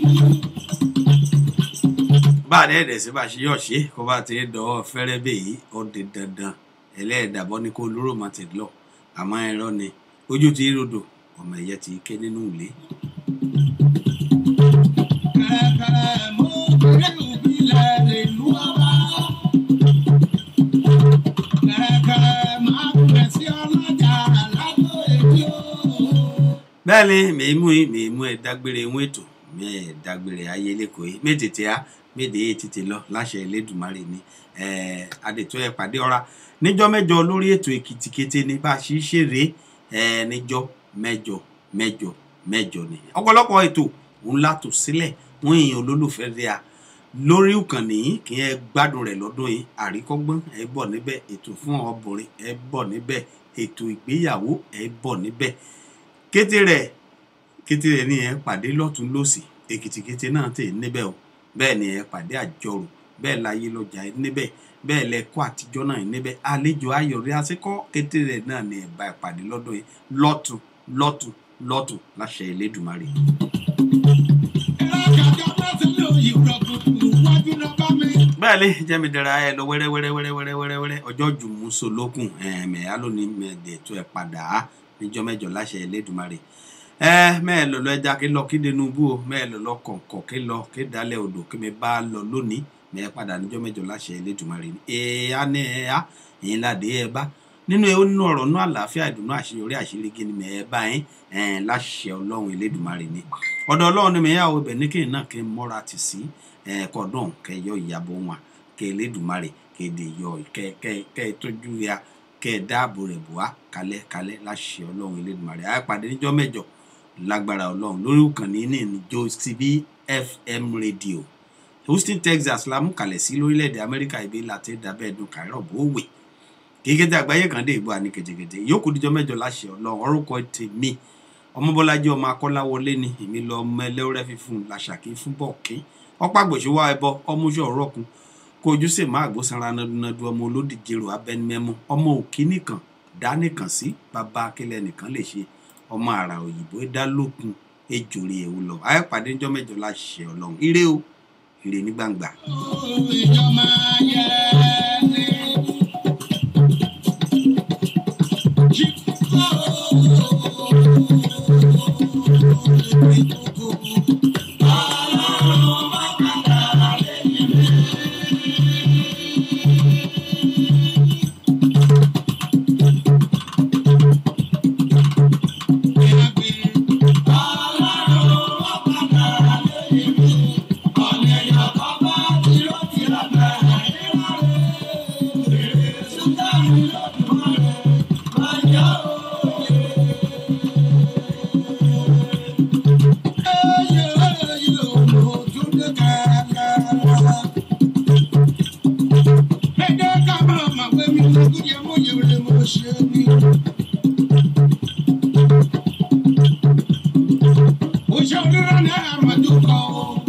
bá a dẹ́ẹ̀dẹ̀ sí bá a ṣe yọ̀ ṣe kó bá ti dọ̀wọ́ fẹ́rẹ́ bẹ́ẹ̀ yìí ó di dandan ẹlẹ́ẹ̀dàbọ̀ ni kó lóró mọ́ ti lọ àmọ́ ẹ̀rọ ni ojú ti rodò ọmọ ẹ̀yẹ ti ké nínú ilé. Kẹ̀kẹ́ mú ṣeré òbílẹ̀ ìlú ọba. Kẹ̀kẹ́ máa bẹ̀ sí ọlọ́jà lágbo èdè o. bẹ́ẹ̀ ni mèémú yìí mèémú ẹ̀ dágbére ń ètò mẹ́ẹ̀ dágbére ayé lẹ́kọ̀ọ́ yìí méjèèjì á méde yìí tètè lọ láṣẹ Elédùmarè ni ẹ̀ẹ́ adètò ẹ̀ pàdé ọ̀ra níjọ́ mẹ́jọ lórí ètò èkìtì kété ní bá a ṣe ń ṣeré ẹ̀ẹ́ níjọ́ mẹ́jọ mẹ́jọ mẹ́jọ ni ọ̀pọ̀lọpọ̀ ètò ńlá tò sílẹ̀ wọ́n èèyàn olólùfẹ́ rẹ̀ à lórí ìkànnì yìí kí ẹ gbádùn rẹ̀ lọ́dún yìí àríkọ́gbọ́n ẹ bọ̀ níbẹ̀ ètò fún ọbùnrin ẹ bọ̀ níbẹ̀ ètò ìgbéyàwó ẹ bọ̀ níbẹ̀ kété rẹ̀ kété rẹ̀ ní ẹ pàdé lọ́tún lọ́sì èkìtì kété náà tè níbẹ̀ o bẹ́ẹ̀ ni ẹ pàdé àjọrò bẹ́ẹ̀ láyé lọ́jà ẹ níbẹ̀ bẹ́ẹ̀ lẹ́kọ́ àtijọ́ náà ẹ níbẹ̀ àlejò ayọ̀rí asíkọ́ kété rẹ̀ náà ni ẹ bá ìpàdé lọ́dún yìí lọ́tún lọ́tún lọ́tún láṣẹ Elédùmarè. Ìrọ̀kàjọ́ bá ti lò yìí rọ̀kùnkùn wájú náà bá mi. bẹ́ẹ̀ lé jẹ́mi dara ẹ lọ wẹ́rẹ́ wẹ́rẹ́ wẹ́rẹ́ wẹ́rẹ́ wẹ́rẹ́ wẹ́rẹ́ ọjọ́ jùmú solókùn ẹ̀ẹ́mẹ̀ alóni mẹ́ẹ̀dẹ̀ tó ẹ̀ padà á níjọ́ mẹ́jọ láṣẹ Elédùmarè ẹ mẹ́ẹ̀ lọ lọ ẹja kí lọ kí Tinubu o mẹ́ẹ̀ lọ lọ kọ̀ǹkọ̀ kí lọ kí dalẹ̀ odò kí mi bá lọ lónìí mẹ́ẹ̀ padà níjọ́ mẹ́jọ láṣẹ Elédùmarè ni ẹ̀ á ní ẹ̀ á ẹ̀yin ládé ẹ̀ bá nínú ẹ̀ ó nínú ọ̀rọ̀ náà àlàáfíà ìdùnnú àṣeyọrí àṣírí ni mẹ́ẹ̀ bá yín ẹ̀ láṣẹ Ọlọ́run Elédùmarè ni ọ̀dọ̀ Ọlọ́run ni mẹ́ẹ̀ yàwó ibẹ̀ ní kí n náà kí n mọ́ra tì sí ẹ̀ kọ́dọ̀n kẹyọ ìyàbọ̀ wọn kẹ Elédùmarè kéde yọ kẹ kẹ kẹ tọ́jú ya kẹ dáàbò rẹ̀ bù wá kalẹ̀ kalẹ̀ láṣẹ Ọlọ́run Elédùmarè àpàdé níjọ́ mẹ́jọ lágbára Ọlọ́run lórí ìkànnì ní ìjọ CB FM radio Houston Texas la mú kalẹ̀ sí lórílẹ̀‐èdè Amẹ́ríkà ibi láti dábẹ́ ẹ̀dùn kàírọ̀ bó wè kékeré àgbáyé kan dé ìbò àní kètèkètè yòókù díjọ́ mẹ́jọ láṣẹ Ọlọ́run orúkọ tèmi ọmọbọ́lájí ọmọ akọ́láwọlé ni èmi lọ ọmọ ẹlẹ́wọ́rẹ́ fífún làṣàkí fún bọ́ọ̀kì ọ̀pá gbòṣùwà ẹbọ ọmúṣọ ọ̀rọ̀kun kojú sì má àgbósanra nadunadu ọmọ olódìjẹrò abẹnimẹmú ọmọ òkì nìkan dá nìkan sí bàbá akílẹ nìkan lè ṣe ọmọ àrà òyìnbó dá lókun ejòrè èwo lọ àyẹpàdé ńjọ́ mẹ́jọ láṣẹ Ọlọ́run ire o ire ní gbangba. Ìjọ máa yẹ ní. Òṣèlú rẹ̀ ní àmàdúkọ̀.